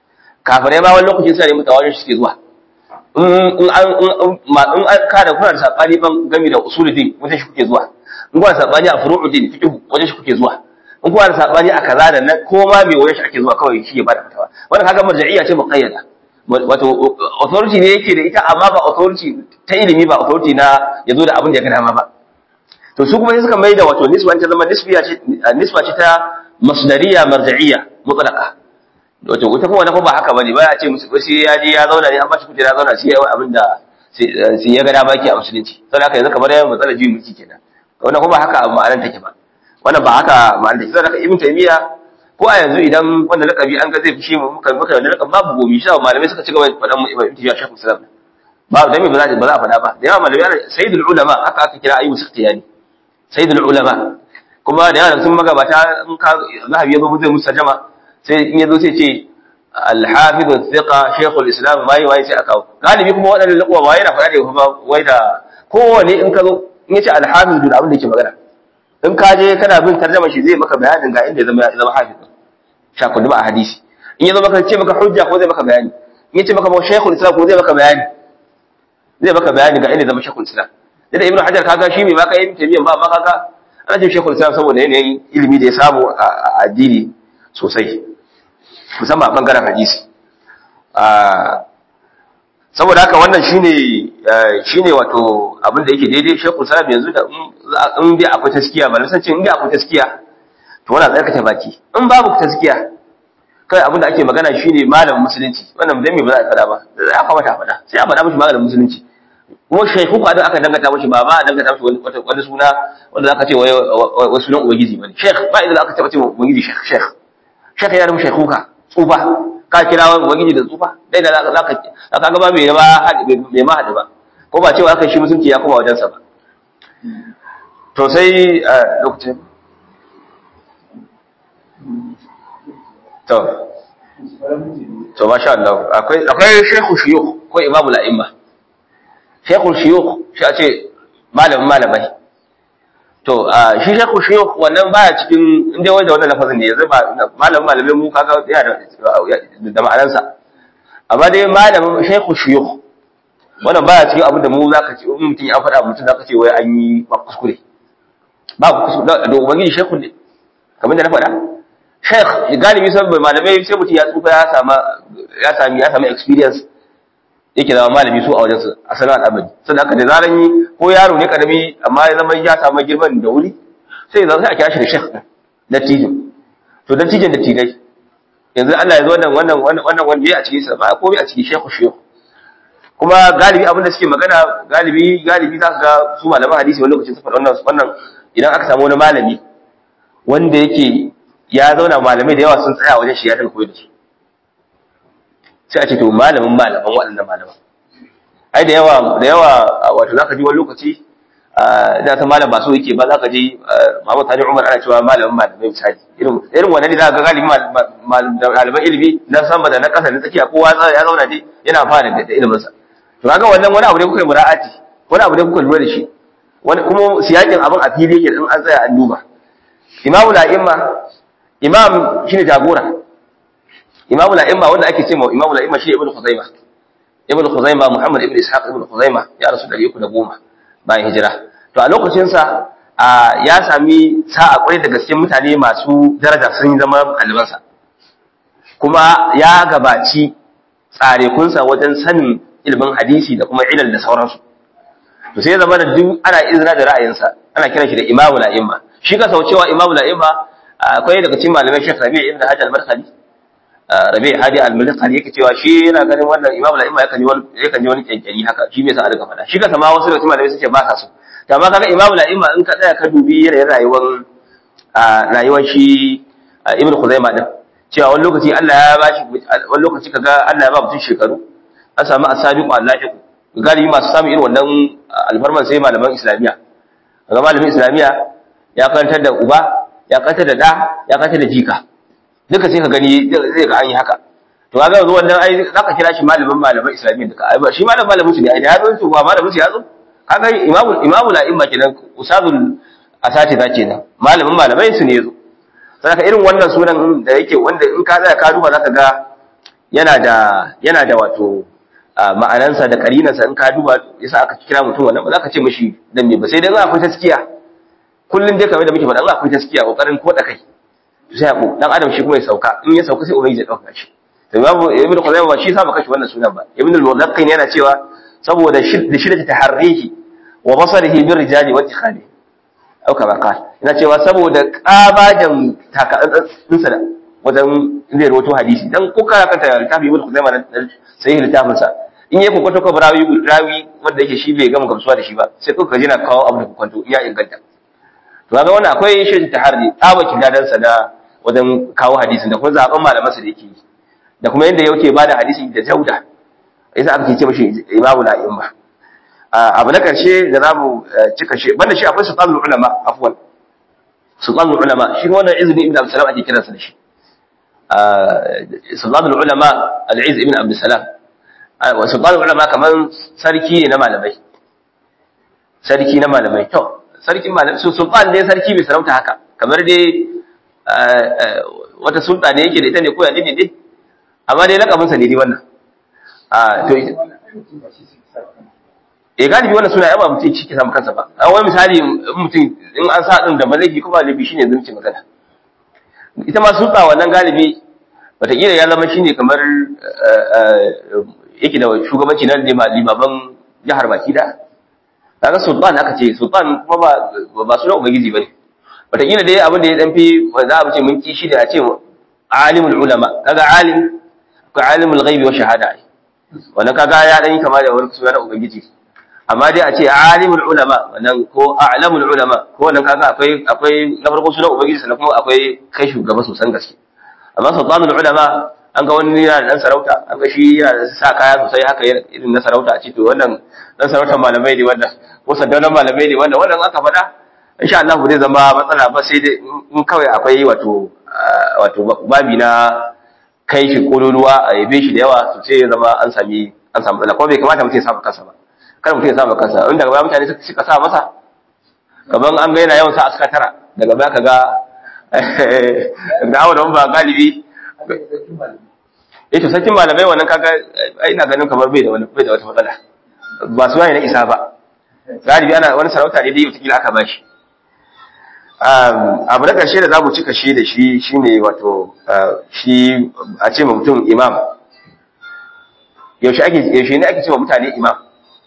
kafirai ma wani lokacin suna ne mutawarin shi suke zuwa in an in an kada kuna da sabani ban gami da usuluddin wajen shi kuke zuwa in kuna da sabani a furu'uddin fiqh wajen shi kuke zuwa in kuna da sabani a kaza da nan ko ma me wajen shi ake zuwa kawai shi ya bada fatawa wannan kaga marja'iyya ce muqayyada wato authority ne yake da ita amma ba authority ta ilimi ba authority na yazo da abin da ya ga dama ba to su kuma sai suka mai da wato nisba ta zama nisbiya ce nisba ce ta masdariya marja'iyya mutlaqa wato wata kuma wannan ba haka bane ba ya ce musu sai ya je ya zauna ne an ba shi kujera zauna sai ya yi abin da sai ya ga dama ke a musulunci saboda haka yanzu kamar yayin matsalar juyin mulki kenan wannan kuma haka ma'anar take ba wannan ba haka ma'anar take saboda haka ibn taymiya ko a yanzu idan wanda lakabi an ga zai fushi mu muka muka da lakabi babu gomi shi malamai suka ci gaba da faɗan mu ibn taymiya shekul islam ba da me ba za ba za a faɗa ba da yawa malamai sayyidul ulama haka aka kira ayyubu sakhtiyani sayyidul ulama kuma da yawa sun magabata in ka zahabi yazo zai musa jama sai in yazo sai ce al-hafiz al-thiqa shaykh al-islam mai wai sai aka galibi kuma wadannan lakwa ba yana faɗa da kuma wai da kowane in ka zo in yace al-hafiz da abin da yake magana in ka je kana bin tarjuma shi zai maka bayanin ga inda ya zama ya zama hafiz shakudu ba a hadisi in ya zo maka ce maka hujja ko zai maka bayani in ya ce maka shaykhul islam ko zai maka bayani zai maka bayani ga inda zama shaykhul islam da ibnu hajar kaga shi mai maka yin tabiyan ba ma kaga ana ce shaykhul islam saboda yanayin ilimi da ya samu a addini sosai musamman a bangaren hadisi saboda haka wannan shine shine wato abin da yake daidai shaykhul islam yanzu da in dai akwai taskiya ba san ce in dai akwai taskiya to wannan tsarkake baki in babu taskiya kai abin da ake magana shine malamin musulunci wannan dan me ba za a faɗa ba ya kamata a faɗa sai a faɗa mishi malamin musulunci kuma shaykhu ka da aka dangata mishi ba ba a dangata mishi wani wani suna wanda zaka ce wai wai sunan ubangiji bane shaykh ba idan aka taba ce ubangiji shaykh shaykh shaykh ya rubu shaykhu ka tsufa ka kira wani ubangiji da tsufa dai da zaka zaka ga ba mai ba mai ma hadu ba ko ba cewa aka shi musulunci ya koma wajensa ba to sai lokacin to to masha Allah akwai akwai shaykhu shuyukh ko imamu la'imma shaykhu shuyukh shi a ce malamin malamai to shi shaykhu shuyukh wannan baya cikin inda wai da wannan lafazin ne yanzu ba malamin malamai mu kaga yana da da ma'anarsa amma dai malamin shaykhu shuyukh wannan baya cikin abin da mu zaka ce in mutum ya faɗa mutum zaka ce wai an yi kuskure ba kuskure da ubangiji shaykhu ne kamar da na faɗa sheikh galibi saboda malamai sai mutum ya tsufa ya sama ya sami ya sami experience yake zama malami su a wajen su a sanar al'amari sannan haka da zaran yi ko yaro ne karami amma ya zama ya samu girman da wuri sai ya zama sai a kira shi da sheikh dattijin to dattijin da tidai yanzu Allah ya zo wannan wannan wannan wanda ya a cikin sa ba komai a cikin sheikh sheikh kuma galibi abin da suke magana galibi galibi za ka ga su malaman hadisi wani lokacin su faɗa wannan wannan idan aka samu wani malami wanda yake ya zauna malamai da yawa sun tsaya wajen shi ya tafi koyar da su sai a ce to malamin malaman waɗannan malaman ai da yawa da yawa wato zaka ji wani lokaci da ta malam ba so yake ba zaka ji Muhammad Tani Umar ana cewa malamin malamai misali irin irin wannan ne zaka ga galibi malaman ilimi na sama da na ƙasa na tsakiya kowa ya zauna dai yana fara da ilimin sa to kaga wannan wani abu ne kuka yi mura'ati wani abu ne kuka lura da shi wani kuma siyakin abin a fili yake in an tsaya an duba imamu la'imma imam shine jagora imamu la'imma wanda ake cewa imamu la'imma shi ibnu khuzaima ibnu khuzaima muhammad ibnu ishaq ibnu khuzaima ya rasu 310 bayan hijira to a lokacin sa ya sami sa'a kwarai da gaske mutane masu daraja sun zama ɗalibansa kuma ya gabaci tsarekunsa wajen sanin ilimin hadisi da kuma ilal da sauransu to sai zama da duk ana izina da ra'ayinsa ana kiran shi da imamu la'imma shi ka cewa imamu la'imma akwai daga cikin malamai Sheikh Rabi' ibn Hajj al-Markali Rabi' Hadi al-Markali yake cewa shi yana ganin wannan imamu la'imma yakan yi wani yakan yi wani kyankyani haka shi bai sa a riga faɗa shi ka sama wasu daga cikin malamai suke ba sa so to amma kaga imamu la'imma in ka tsaya ka dubi yanayin rayuwar rayuwar shi Ibn Khuzaimah din cewa wani lokaci Allah ya bashi wani lokaci kaga Allah ya ba mutum shekaru an samu asabiqu allahiqu galibi masu samun irin wannan alfarman sai malaman islamiyya kaga malamin islamiyya ya karantar da uba ya karantar da da ya karantar da jika duka sai ka gani zai ga an yi haka to kaga yanzu wannan ai zaka kira shi malamin malaman islamiyya duka ai shi malamin malamin su ne ai da ya zo ba malamin su ya zo kaga imamu imamu la imma kenan usadul asati da kenan malamin malamai su ne yazo saboda irin wannan sunan da yake wanda in ka tsaya ka duba zaka ga yana da yana da wato ma'anansa da karinansa in ka duba yasa aka kira mutum wannan ba za ka ce mishi dan me ba sai dai za akwai taskiya kullun dai kamar da muke faɗa Allah akwai taskiya kokarin koda kai sai ku dan adam shi kuma ya sauka in ya sauka sai ubangiji ya dauka shi to babu ibnu khuzaimah ba shi sa baka shi wannan sunan ba ibnu al-mulaqqin yana cewa saboda da shidda taharrihi wa basarihi bir rijali wa ittikhali au kama qala yana cewa saboda kabajan takadinsa da wajen zai rawato hadisi dan ko kana kanta littafi ibnu khuzaimah na sahih littafin sa in yayi kokonto ko rawi rawi wanda yake shi bai gama gamsuwa da shi ba sai kuka ji na kawo abu da kokonto iya inganta to kaga wannan akwai shi taharri tsabakin dadan sa da wajen kawo hadisin da kuma zaben malaman sa da yake da kuma yanda yake bada hadisi da jauda yasa aka ce mishi imamu la'imma abu na karshe da zamu cika shi banda shi akwai sultanul ulama afwan sultanul ulama shi wannan izini ibn abd salam ake kiransa da shi sultanul ulama al-iz ibn abd salam wa sultanul ulama kaman sarki ne na malamai sarki na malamai to sarkin malamai su sultan ne sarki bai sarauta haka kamar dai wata sulta ne yake da ita ne ko ya ne ne amma dai lakabin sa ne dai wannan a to eh galibi wannan suna yaba mutum ciki samu kansa ba a wani misali mutum in an sa din da malaki kuma laifi shine zunci magana ita ma sulta wannan galibi wataƙila ya zama shine kamar yake da shugabanci na limaban jihar baki da kaga sultan aka ce sultan kuma ba ba sunan ubangiji bane wataƙila dai abin da ya dan fi za a ce mun ki shi da a ce alimul ulama kaga alim ko alimul ghaibi wa shahada wannan kaga ya dan yi kama da wani suna na ubangiji amma dai a ce alimul ulama wannan ko a'lamul ulama ko wannan kaga akwai akwai na farko sunan ubangiji sannan kuma akwai kai shugaba sosan gaske amma sultanul ulama an ga wani yana da dan sarauta an ga shi yana da sa kaya sosai haka irin na sarauta a ce to wannan dan sarautar malamai ne wannan ko sandaunan malamai ne wannan wannan aka faɗa insha Allah ba zai zama matsala ba sai dai in kawai akwai wato wato babi na kai shi kololuwa a yabe shi da yawa to sai ya zama an sami an samu matsala kuma bai kamata mutum ya saba kansa ba kada mutum ya saba kansa in daga baya mutane suka sa masa kaman an ga yana yawan sa aska tara daga baya kaga da hawa da ba galibi eh to sakin malamai wannan kaga ina ganin kamar bai da wani bai da wata matsala ba su na isa ba galibi ana wani sarauta ne dai wata aka bashi abu na ƙarshe da za mu cika shi da shi shine wato shi a ce mutum imam yaushe ne ake ce wa mutane imam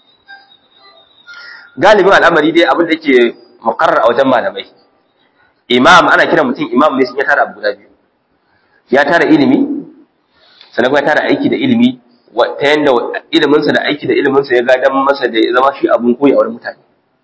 galibin al'amari dai abin da ke mukarrar a wajen malamai imam ana kira mutum imam ne sun ya tara abu guda biyu ya tara ilimi sannan kuma ya tara aiki da ilimi ta yadda iliminsa da aiki da iliminsa ya gadan masa da ya zama shi abun koyi a wurin mutane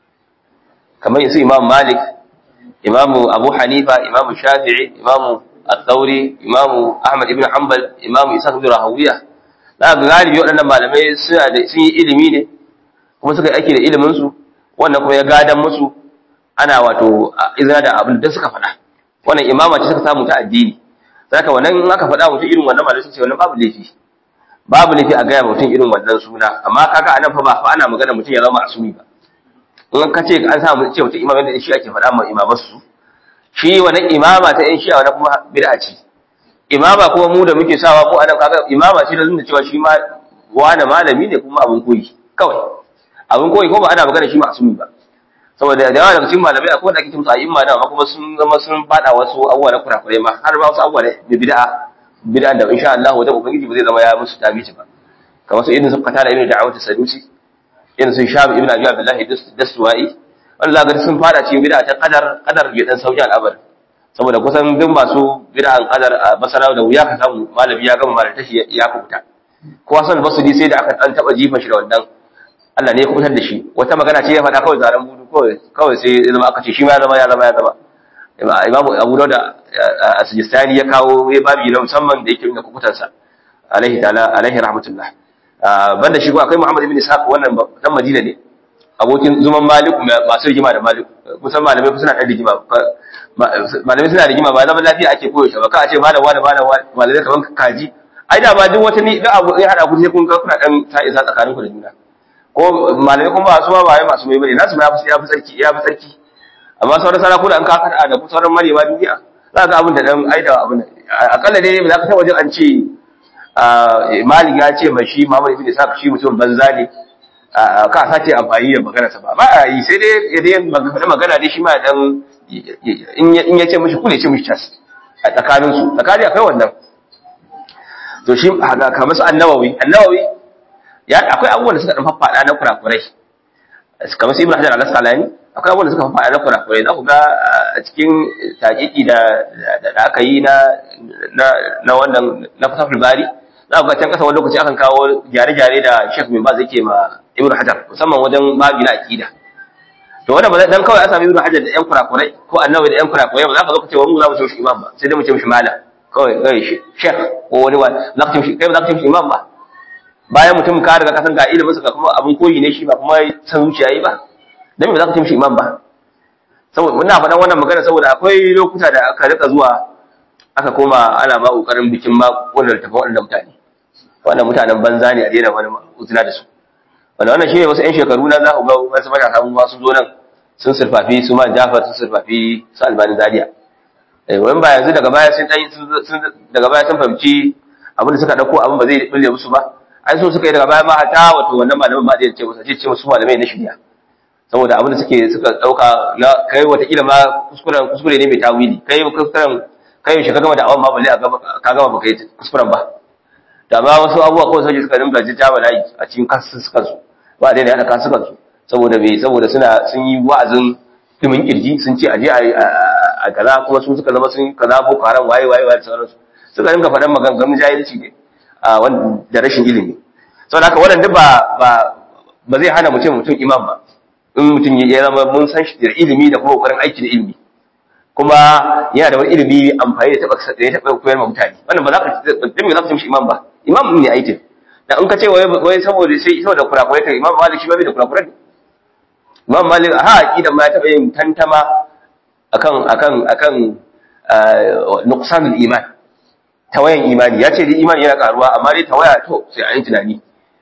kamar yanzu imam malik imamu abu hanifa imamu shafi'i imamu al-thawri imamu ahmad ibn hanbal imamu isa ibn rahawiya da ga galibi waɗannan malamai suna da sun yi ilimi ne kuma suka yi aiki da ilimin su wannan kuma ya gadan musu ana wato izina da abin da suka faɗa wannan imama ce suka samu ta addini saka wannan in aka faɗa mutum irin wannan malamai ce wannan babu laifi babu laifi a gaya mutum irin wannan suna amma kaga anan fa ba fa ana magana mutum ya zama asumi ba in ka ce an samu ce mutum imamai da shi ake faɗa ma imaman su shi wannan imama ta yan shi'a wannan kuma bid'a ce imama kuma mu da muke sawa ko anan kaga imama ce da zunda cewa shi ma wani malami ne kuma abun koyi kawai abun koyi ko ba ana magana shi asumi ba saboda da yawa daga cikin malamai akwai wanda ake kimsa a imma da kuma sun zama sun fada wasu abubuwa na kurakurai ma har ba wasu abubuwa da bid'a bid'a da insha Allah wajen ubangiji ba zai zama ya musu tabici ba kamar su irin su kata da irin da'awatu sadusi irin sun shafi ibn abi abdullahi daswa'i wanda zaka sun fada cikin bid'a ta qadar qadar bai dan sauki al'abar saboda kusan duk masu bid'an qadar a basara da wuya ka samu malami ya gama malata shi ya kubuta ko san basudi sai da aka dan taba jifa shi da wannan Allah ne ya kubutar da shi wata magana ce ya faɗa kawai zaran budu kawai kawai sai ya zama aka ce shi ma ya zama ya zama ya zama imamu abu da asijistani ya kawo ya babi na musamman da yake nuna kukutansa alaihi ta'ala alaihi rahmatullah banda shi ko akwai Muhammad ibn Ishaq wannan dan Madina ne abokin zuman Malik masu rigima da Malik kusan malamai suna da rigima malamai suna rigima ba zaman lafiya ake koyo shi ba ka ce malam wani malam wani malamai kaman kaji ai da ba duk wata ni da abu ya hada ku sai kun ga kuna dan ta isa tsakanin ku da juna ko malamai kuma ba su ba ba masu mai bane nasu ma ya fi sarki ya fi sarki amma sauran sarakuna an ka kada da ku sauran marewa duniya za ka abin da dan aida abin akalla dai ba za ka taba jin an ce malik ya ce mai shi Muhammad ibn Ishaq shi mutum banza ne ka sace amfani da magana sa ba ba a yi sai dai ya dai magana dai shi ma dan in ya ce mishi kule ce mishi tas a tsakanin su tsakani akwai wannan to shi kamar su annawawi annawawi ya akwai abubuwan da suka dan faffada na kurakurai kamar su ibn hajar al-asqalani akwai abubuwan da suka faɗa na kurakurai za ku ga a cikin taƙiƙi da aka yi na wannan na fasafin bari za ku ga can ƙasa wani lokaci akan kawo gyare-gyare da shek min ba zai ke ma ibn hajar musamman wajen babi na aƙida to wanda ba dan kawai a sami ibn hajar da yan kurakurai ko annabi da yan kurakurai ba za ka zo ka ce wa mu za mu ce mishi imam ba sai dai mu ce mishi malam kawai kawai shek ko wani wani za ka ce mishi kai ba za ka ce mishi imam ba bayan mutum ka riga kasan ga ilimin sa kuma abin koyi ne shi ba kuma san zuciya yi ba dan me za ka ce mishi imam ba saboda muna faɗan wannan magana saboda akwai lokuta da aka rika zuwa aka koma ana ma kokarin bikin ma wannan tafan wannan mutane wannan mutanen banza ne a daina wani uzina da su wanda wannan shine wasu 'yan shekaru na za ku ga wasu matasa mun sun zo nan sun surfafi su ma Jafar sun surfafi su Albani Zaria eh wani ba yanzu daga baya sun sun daga baya sun fahimci abin da suka dauko abin ba zai bulle musu ba ai so suka yi daga baya ma hata wato wannan malamin ma zai ce musu ce musu malamai na shirya saboda abin da suke suka dauka na kai watakila ma kuskuren kuskure ne mai tawili kai kuskuren kai shi ka gama da awon ma balle a gaba ka gama baka yi kuskuren ba da ma wasu abubuwa kawai sai suka dinga jijjawa layi a cikin kasu suka su ba dai da kasu suka su saboda bai saboda suna sun yi wa'azin timin kirji sun ce aje a kaza kuma su suka zama sun kaza boko haram waye waye waye sauransu suka dinga faɗan maganganun jahilci ne a da rashin ilimi saboda haka wannan duk ba ba ba zai hana mutum mutum imam ba in mutum ya zama mun san shi da ilimi da kuma kokarin aiki da ilimi kuma yana da wani ilimi amfani da taba da ya taba koyar ma mutane wannan ba za ka dan me za ka ce mishi imam ba imam ne aikin da in ka ce wai wai saboda sai saboda kurakurai kai imam malik shi ba bai da kurakurai imam malik ha aqida ma ya taba yin tantama akan akan akan nuqsanul iman tawayan imani ya ce dai imani yana karuwa amma dai tawaya to sai an yi tunani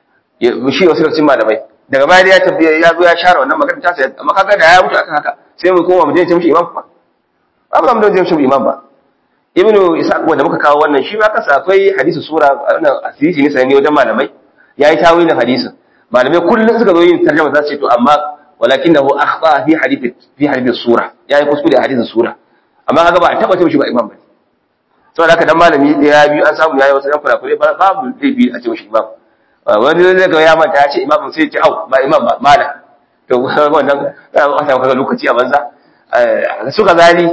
shi wasu cikin malamai daga baya ya tafi ya zo ya share wannan magana ta sai amma kaga da ya mutu akan haka sai mu koma mu je ce mishi imam ba ba mu je mishi imam ba ibnu isaq wanda muka kawo wannan shi ma kasa akwai hadisi sura wannan asiri ne sai wajen malamai yayi tawilin hadisin malamai kullun suka zo yin tarjuma za su ce to amma walakinahu akhta fi hadith fi hadith sura yayi kuskure a hadisin sura amma kaga ba a taba ce mishi ba imam ba saboda haka dan malami da ya biyu an samu yayi wasu dan kurakure babu laifi a ce mishi imam wani zai ga ya manta ya ce imamin sai ya ce au ba imam ba malam to wannan a samu kaga lokaci a banza su gazali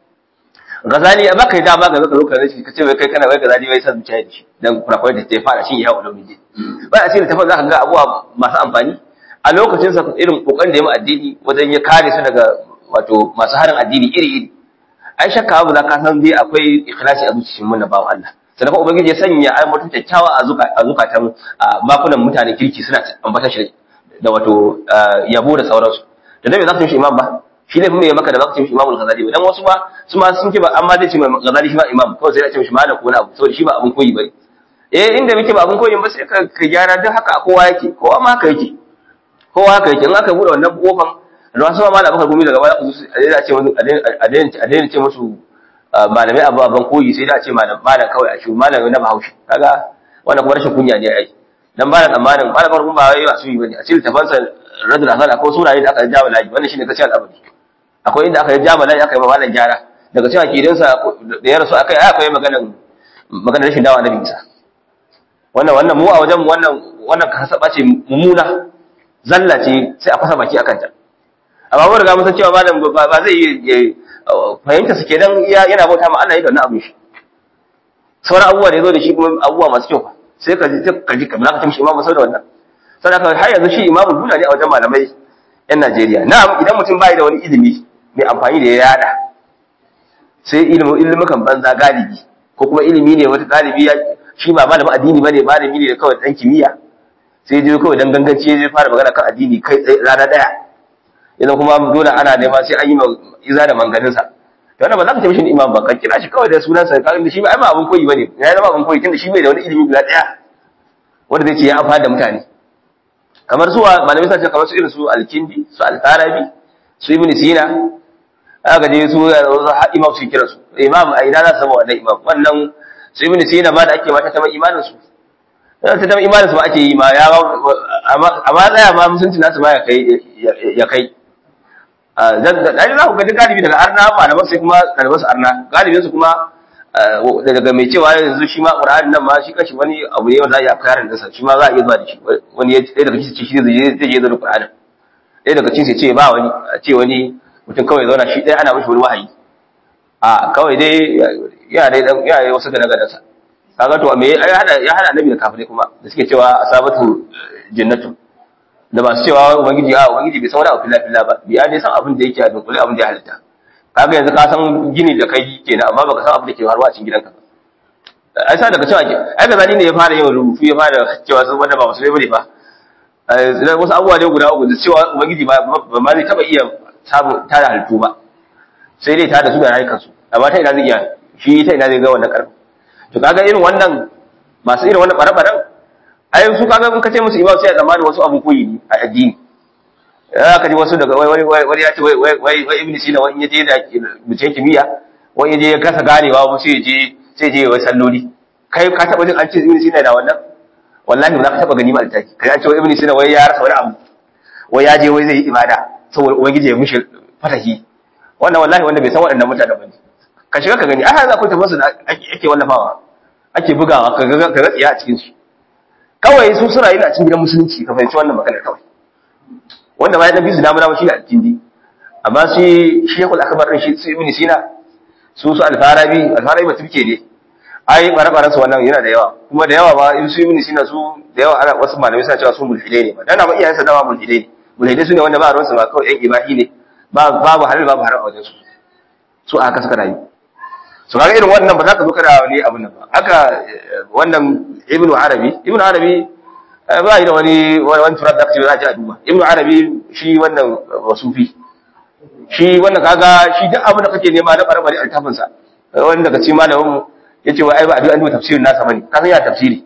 gazali ya baka dama ga zaka lokacin ka ce wai kai kana wai gazali wai san zuciya da shi dan kurakurai da ta fara shi ya hawo miji ba a cikin tafin zaka ga abuwa masu amfani a lokacin sa irin kokarin da ya mu addini wajen ya kare su daga wato masu harin addini iri iri ai shakka abu da ka san dai akwai ikhlasi a zuciyar mun na bawo Allah sannan kuma ubangiji ya sanya ai mutum kyakkyawa a zuka a zukatan makunan mutanen kirki suna ambata shi da wato yabo da sauransu da dai za ka yi imam ba shi ne kuma ya maka da za ka ce mishi imamul ghazali ba dan wasu ma su ma sun ce ba amma zai ce mai ghazali shi ba imam kawai sai ya ce mishi malam ko wani abu saboda shi ba abun koyi bane eh inda muke ba abun koyi ba sai ka ka gyara duk haka kowa yake kowa ma haka yake kowa haka yake in aka bude wannan kofan da wasu ma malam bakar gumi daga baya ku a ce musu a daina ce musu malamai abu ban koyi sai da a ce malam malam kawai a shi malam na bahaushe kaga wannan kuma rashin kunya ne ai dan ba da tsammanin malam bakar gumi ba wai ba su yi bane a cikin tafansa radul hasal akwai suraye da aka jawo laji wannan shine kace al'amari akwai inda aka yi jamala aka yi malam gyara daga cikin akidansa da ya rasu akai akwai maganan maganar rashin dawa na bisa wannan wannan mu a wajen wannan wannan kasaba ce mumuna zalla ce sai a fasa baki akan ta amma mun riga mun san cewa malam ba zai yi fahimta su kenan yana bauta ma Allah ya da wannan abin shi sauran abubuwa da ya zo da shi kuma abubuwa masu kyau sai ka ji ka ji kamar ka tamshi imamu sau da wannan sai ka har yanzu shi imamu duna ne a wajen malamai yan Najeriya na'am idan mutum bai da wani ilimi mai amfani da ya yada sai ilimin ilimukan banza galibi ko kuma ilimi ne wata galibi ya shi ba malamin addini bane malami ne kawai dan kimiyya sai je kawai dan ganganci ya fara magana kan addini kai rana daya idan kuma dole ana nema sai an yi iza da manganin sa to wannan ba za ka tafi shi imam ba ka kira shi kawai da sunan sa ka shi ba ai ba abun koyi bane ya zama abun koyi tunda shi bai da wani ilimi guda daya wanda zai ce ya amfana da mutane kamar su malamai sa ce kamar su irin su al-kindi su al-farabi su ibn sina aka je su imam su kira su imam a ina za su zama wannan imam wannan su ibn sina ma da ake mata ta imanin su ta zama imanin su ba ake yi ma ya amma tsaya ma musulunci nasu ma ya kai ya kai dan za ku ga duk galibi daga arna malaman sai kuma ɗaliban su arna galibin su kuma daga mai cewa yanzu shi ma qur'ani nan ma shi kashi wani abu ne wanda za a iya karin dinsa shi ma za a iya zuwa da shi wani ɗaya daga cikin shi zai je zai zo da qur'ani ɗaya daga cikin sai ce ba wani a ce wani mutum kawai zauna shi ɗaya ana mishi wani wahayi a kawai dai yana dai dan yana wasu gane gadansa kaga to me ya hada ya hada annabi da kafirai kuma da suke cewa asabatu jannatu da masu cewa ubangiji a ubangiji bai san wani abu fila fila ba biya dai san abin da yake a dunkule abin da ya halitta kaga yanzu ka san gini da kai kenan amma baka san abin da ke faruwa a cikin gidanka ai sa daga cewa ke ai ga zani ne ya fara yin rubutu ya fara cewa sun wanda ba musulmai bane fa wasu abubuwa ne guda uku da cewa ubangiji ba ma zai taba iya samun tada halittu ba sai dai tada su da rayukansu amma ta ina zai iya shi ta ina zai ga wannan karfi to kaga irin wannan masu irin wannan bare-baren ai su kaga in ka ce musu imam sai a zamanin wasu abu koyi ne a addini ya ka ji wasu daga wai wai wai ya ce wai wai wai wai ibnu sina wani yaje da bincike kimiyya wani yaje ya kasa ganewa ba sai je sai je wai salloli kai ka taba jin an ce ibnu sina da wannan wallahi ba za ka taba gani ma altaki kai an ce wai ibnu sina wai ya rasa wani abu wai ya je wai zai yi ibada saboda ubangiji ya mishi fatahi wannan wallahi wanda bai san waɗannan mutanen ba ne ka shiga ka gani ai za ku tafi su da ake wallafawa ake bugawa ka ga ka tsiya a cikin su kawai su suna yin a cikin gidan musulunci ka fahimci wannan magana kawai wanda ma ya dan bisu damuna shi ne addini amma shi shekul akbar din shi su ibn sina su su alfarabi alfarabi ba turke ne ai bare-baren su wannan yana da yawa kuma da yawa ba in su ibn sina su da yawa ana wasu malamai suna cewa su mulhidai ne ba dan ma iyayensa dama mulhidai ne mulhidai su ne wanda ba ruwan su ba kawai yan ibahi ne babu halal babu haram a wajen su su aka suka rayu su kaga irin wannan ba za ka zo kana wani abin nan ba haka wannan ibnu arabi ibnu arabi ba yi da wani wani turar da kace za a ji a duba ibnu arabi shi wannan wasufi shi wannan kaga shi duk abin da kake nema na barbare altafin sa wani daga cikin malamin mu yace wai ai ba a duba duba tafsirin nasa bane ka san ya tafsiri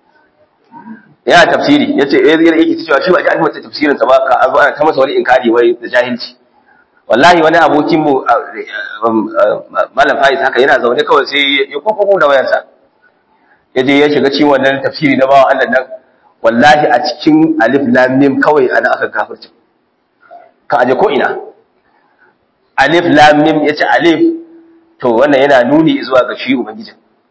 ya tafsiri yace eh yake cewa shi ba ji an duba tafsirin sa ba ka azo ana ta masa wani inkari wai da jahilci wallahi wani abokin mu malam Faiz haka yana zaune kawai sai ya kokoko da wayarsa ya je ya shiga cikin wannan tafsiri na bawa Allah nan wallahi a cikin alif lam mim kawai ana aka kafirci ka aje ko ina alif lam mim yace alif to wannan yana nuni zuwa ga shi ubangiji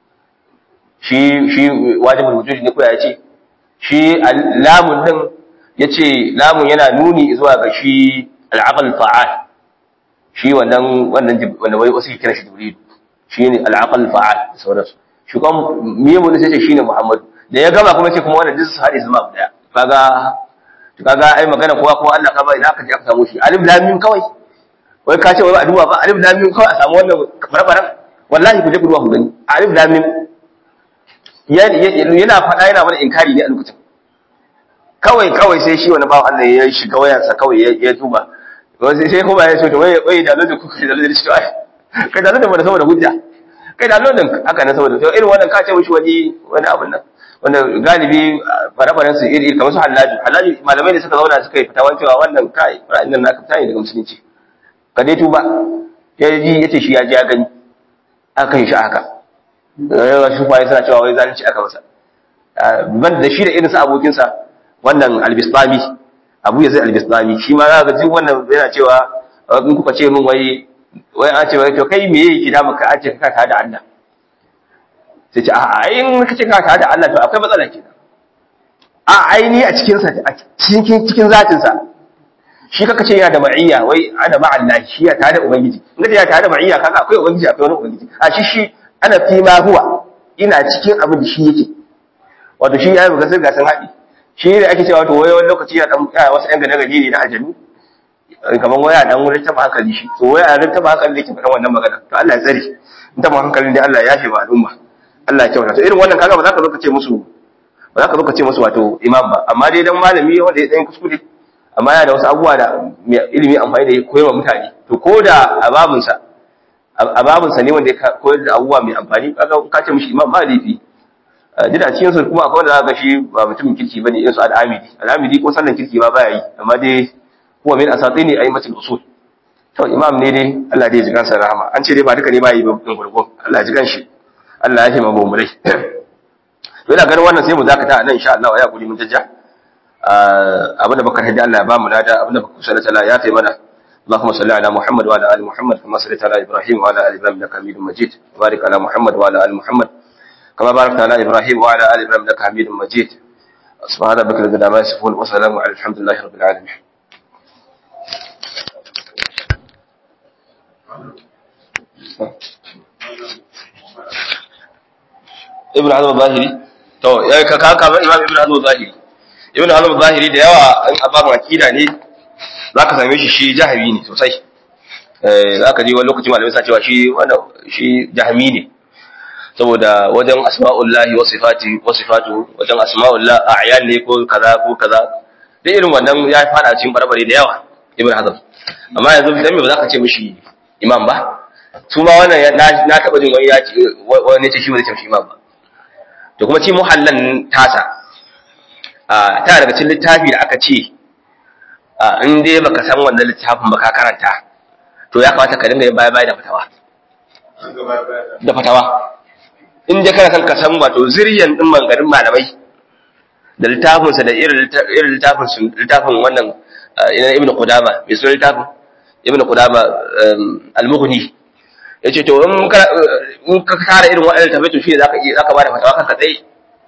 shi shi wajibul wujudi ne ko ya ce shi lamun din yace lamun yana nuni zuwa ga shi al-aql fa'al shi wannan wannan wanda wai wasu kira shi jibril shine al-aql fa'al sauransu shi kuma miye mun sai ce shine muhammad da ya gama kuma ce kuma wannan duk su hade su ma daya kaga kaga ai magana kowa kuma Allah ka ba ina aka ji aka samu shi alif lam mim kawai wai ka ce wai ba a duba ba alif lam mim kawai a samu wannan barbaran wallahi ku je ku duba ku gani alif lam mim yana faɗa yana mana inkari ne a lokacin kawai kawai sai shi wani bawan Allah ya shiga wayarsa kawai ya duba sai sai kuma ya so to wai wai da lodin kuka da lodin shi ai kai da lodin ba saboda hujja kai da lodin haka ne saboda to irin wannan ka ce mishi wani wani abin nan wanda galibi bare-baren su iri kamar su halaji halaji malamai ne suka zauna suka yi fitawa cewa wannan kai ra'ayin nan naka fita ne daga musulunci ka dai tuba ya ji yace shi ya ji ya gani aka yi shi haka yawa shi kwaye suna cewa wai zalunci aka masa ban da shi da irin sa abokinsa wannan albistami abu ya zai albistami shi ma za ka ji wannan yana cewa in kuka ce min wai wai an ce wai to kai me yake da maka an ce ka ka da Allah sai ce a in kace ka ka da Allah to akwai matsala kenan a aini a cikin sa a cikin cikin zatin sa shi kaka ce yana da ma'iyya wai ana ma'allahi shi ya tare da ubangiji in kace ya tare da ma'iyya kaga akwai ubangiji akwai wani ubangiji a shi shi ana fi ma huwa ina cikin abin da shi yake wato shi ya yi buga sirga sun haɗi shi ne ake cewa wato wai wani lokaci ya dan ya wasu ƴan gane gari ne na ajalu kamar waya dan wurin taba hankali shi to waya dan taba hankali da ke faɗan wannan magana to Allah ya tsare in taba hankali ne Allah ya yafe ba al'umma Allah ya kyauta to irin wannan kaga ba za ka zo ka ce musu ba za ka zo ka ce musu wato imam ba amma dai dan malami wanda ya dan kuskure amma yana da wasu abubuwa da ilimi amfani da ya koyarwa mutane to ko da a babinsa a babinsa ne wanda ya koyar da abubuwa mai amfani kaga ka ce mishi imam ba laifi duk da cikin su kuma akwai wanda za ka shi ba mutumin kirki bane irin su al'amidi al'amidi ko sallan kirki ba baya yi amma dai huwa min asatini aymatul usul to imam ne dai Allah dai ya ji kansa rahama an ce dai ba duka ne ba yi ba din gurgun Allah ya ji kanshi Allah ya hima mu murai to ina ganin wannan sai mu zakata nan insha Allah ya guri mun tajja abinda baka hadi Allah ya ba mu nada abinda baka kusa da ya fi mana اللهم صل على محمد وعلى ال محمد كما صليت على ابراهيم وعلى ال ابراهيم انك حميد مجيد وبارك على محمد وعلى ال محمد كما باركت على ابراهيم وعلى ال ابراهيم انك حميد مجيد سبحان ربك رب العزه عما يصفون وسلام على الحمد لله رب العالمين ibn hazm zahiri to ya ka ka kamar imam ibn hazm zahiri ibn hazm zahiri da yawa an ababan akida ne zaka same shi shi jahmi ne sosai eh zaka ji wani lokaci malamai suna cewa shi wannan shi jahmi ne saboda wajen asma'ullahi wa sifati wa sifatu wajen asma'ullah a'yan ne ko kaza ko kaza da irin wannan ya fada cikin barbare da yawa ibn hazm amma yanzu dan me ba zaka ce mishi imam ba su ma wannan na taba jin wani ya ce wani ce shi ba zai ce imam ba da kuma ci muhallan tasa a ta daga cikin littafi da aka ce in dai baka san wannan littafin ba ka karanta to ya kamata ka dinga yin baya baya da fatawa da fatawa in dai kana san ka san wato zuriyan din mangarin malamai da littafin sa da irin littafin su littafin wannan ibn qudama mai sunan littafin ibn qudama al-mughni yace to in ka in ka kara irin waɗannan tabai to shi zaka iya zaka bada fatawa kanka tsaye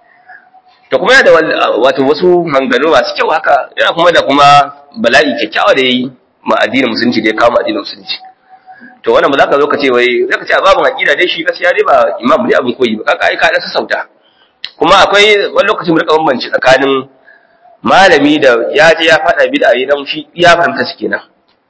to kuma yana da wato wasu manganu masu kyau haka yana kuma da kuma bala'i kyakkyawa da yayi ma addinin musulunci da ya kawo addinin musulunci to wannan ba za ka zo ka ce wai za ka ce a babin aqida dai shi gaskiya dai ba imam ne abin koyi ba kaka ai ka da sassauta kuma akwai wani lokacin mu rika bambanci tsakanin malami da ya je ya faɗa bid'a yi dan shi ya fahimta shi kenan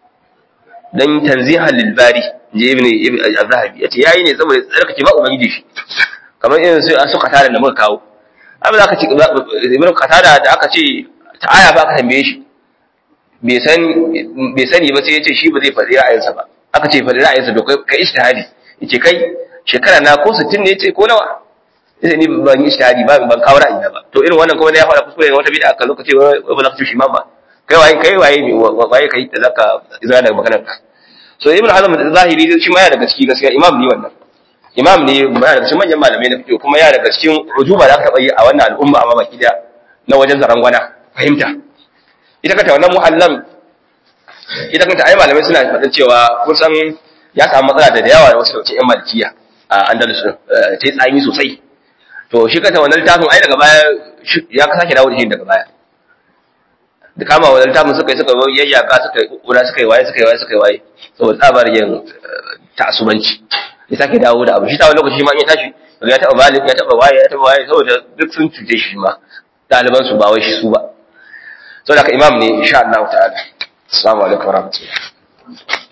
dan tanzihan lil bari je ibn ibn az-zahabi yace yayi ne saboda tsarkake ba ubangiji shi kamar irin su an suka tada da muka kawo amma zaka ce ibn qatada da aka ce ta aya ba ka tambaye shi bai san bai sani ba sai yace shi ba zai faɗi ra'ayinsa ba aka ce faɗi ra'ayinsa to kai kai ijtihadi yace kai shekara na ko 60 ne yace ko nawa yace ni ban yi ijtihadi ba ban kawo ra'ayina ba to irin wannan kuma ne ya faɗa kuskure wata bid'a kan lokaci ba za ka ci shi ma ba kai waye kai waye ne waye kai da zaka izra daga maganar ka so ibn hazm zahiri shi ma ya daga ciki gaskiya imam ne wannan imam ne ba daga cikin manyan malamai na fiqh kuma ya daga cikin rujuba da aka taba yi a wannan al'umma amma baki da na wajen zarangwana fahimta ita kanta wannan muhallan ita kanta ai malamai suna faɗin cewa kun san ya samu matsala da yawa da wasu dauke yan malikiya a andalus ta yi tsami sosai to shi kanta wannan littafin ai daga baya ya sake dawo da shi daga baya da kama wa littafin suka yi suka yi yayyaka suka yi kura suka yi waye suka yi waye suka yi waye saboda tsabar yin ta'asubanci ya sake dawo da abu shi ta wani lokaci ma in ya tashi daga ya taɓa malik ya taɓa waye ya taɓa waye saboda duk sun cuce shi ma ɗaliban su ba wai shi su ba saboda haka imam ne insha Allah ta'ala assalamu alaikum warahmatullahi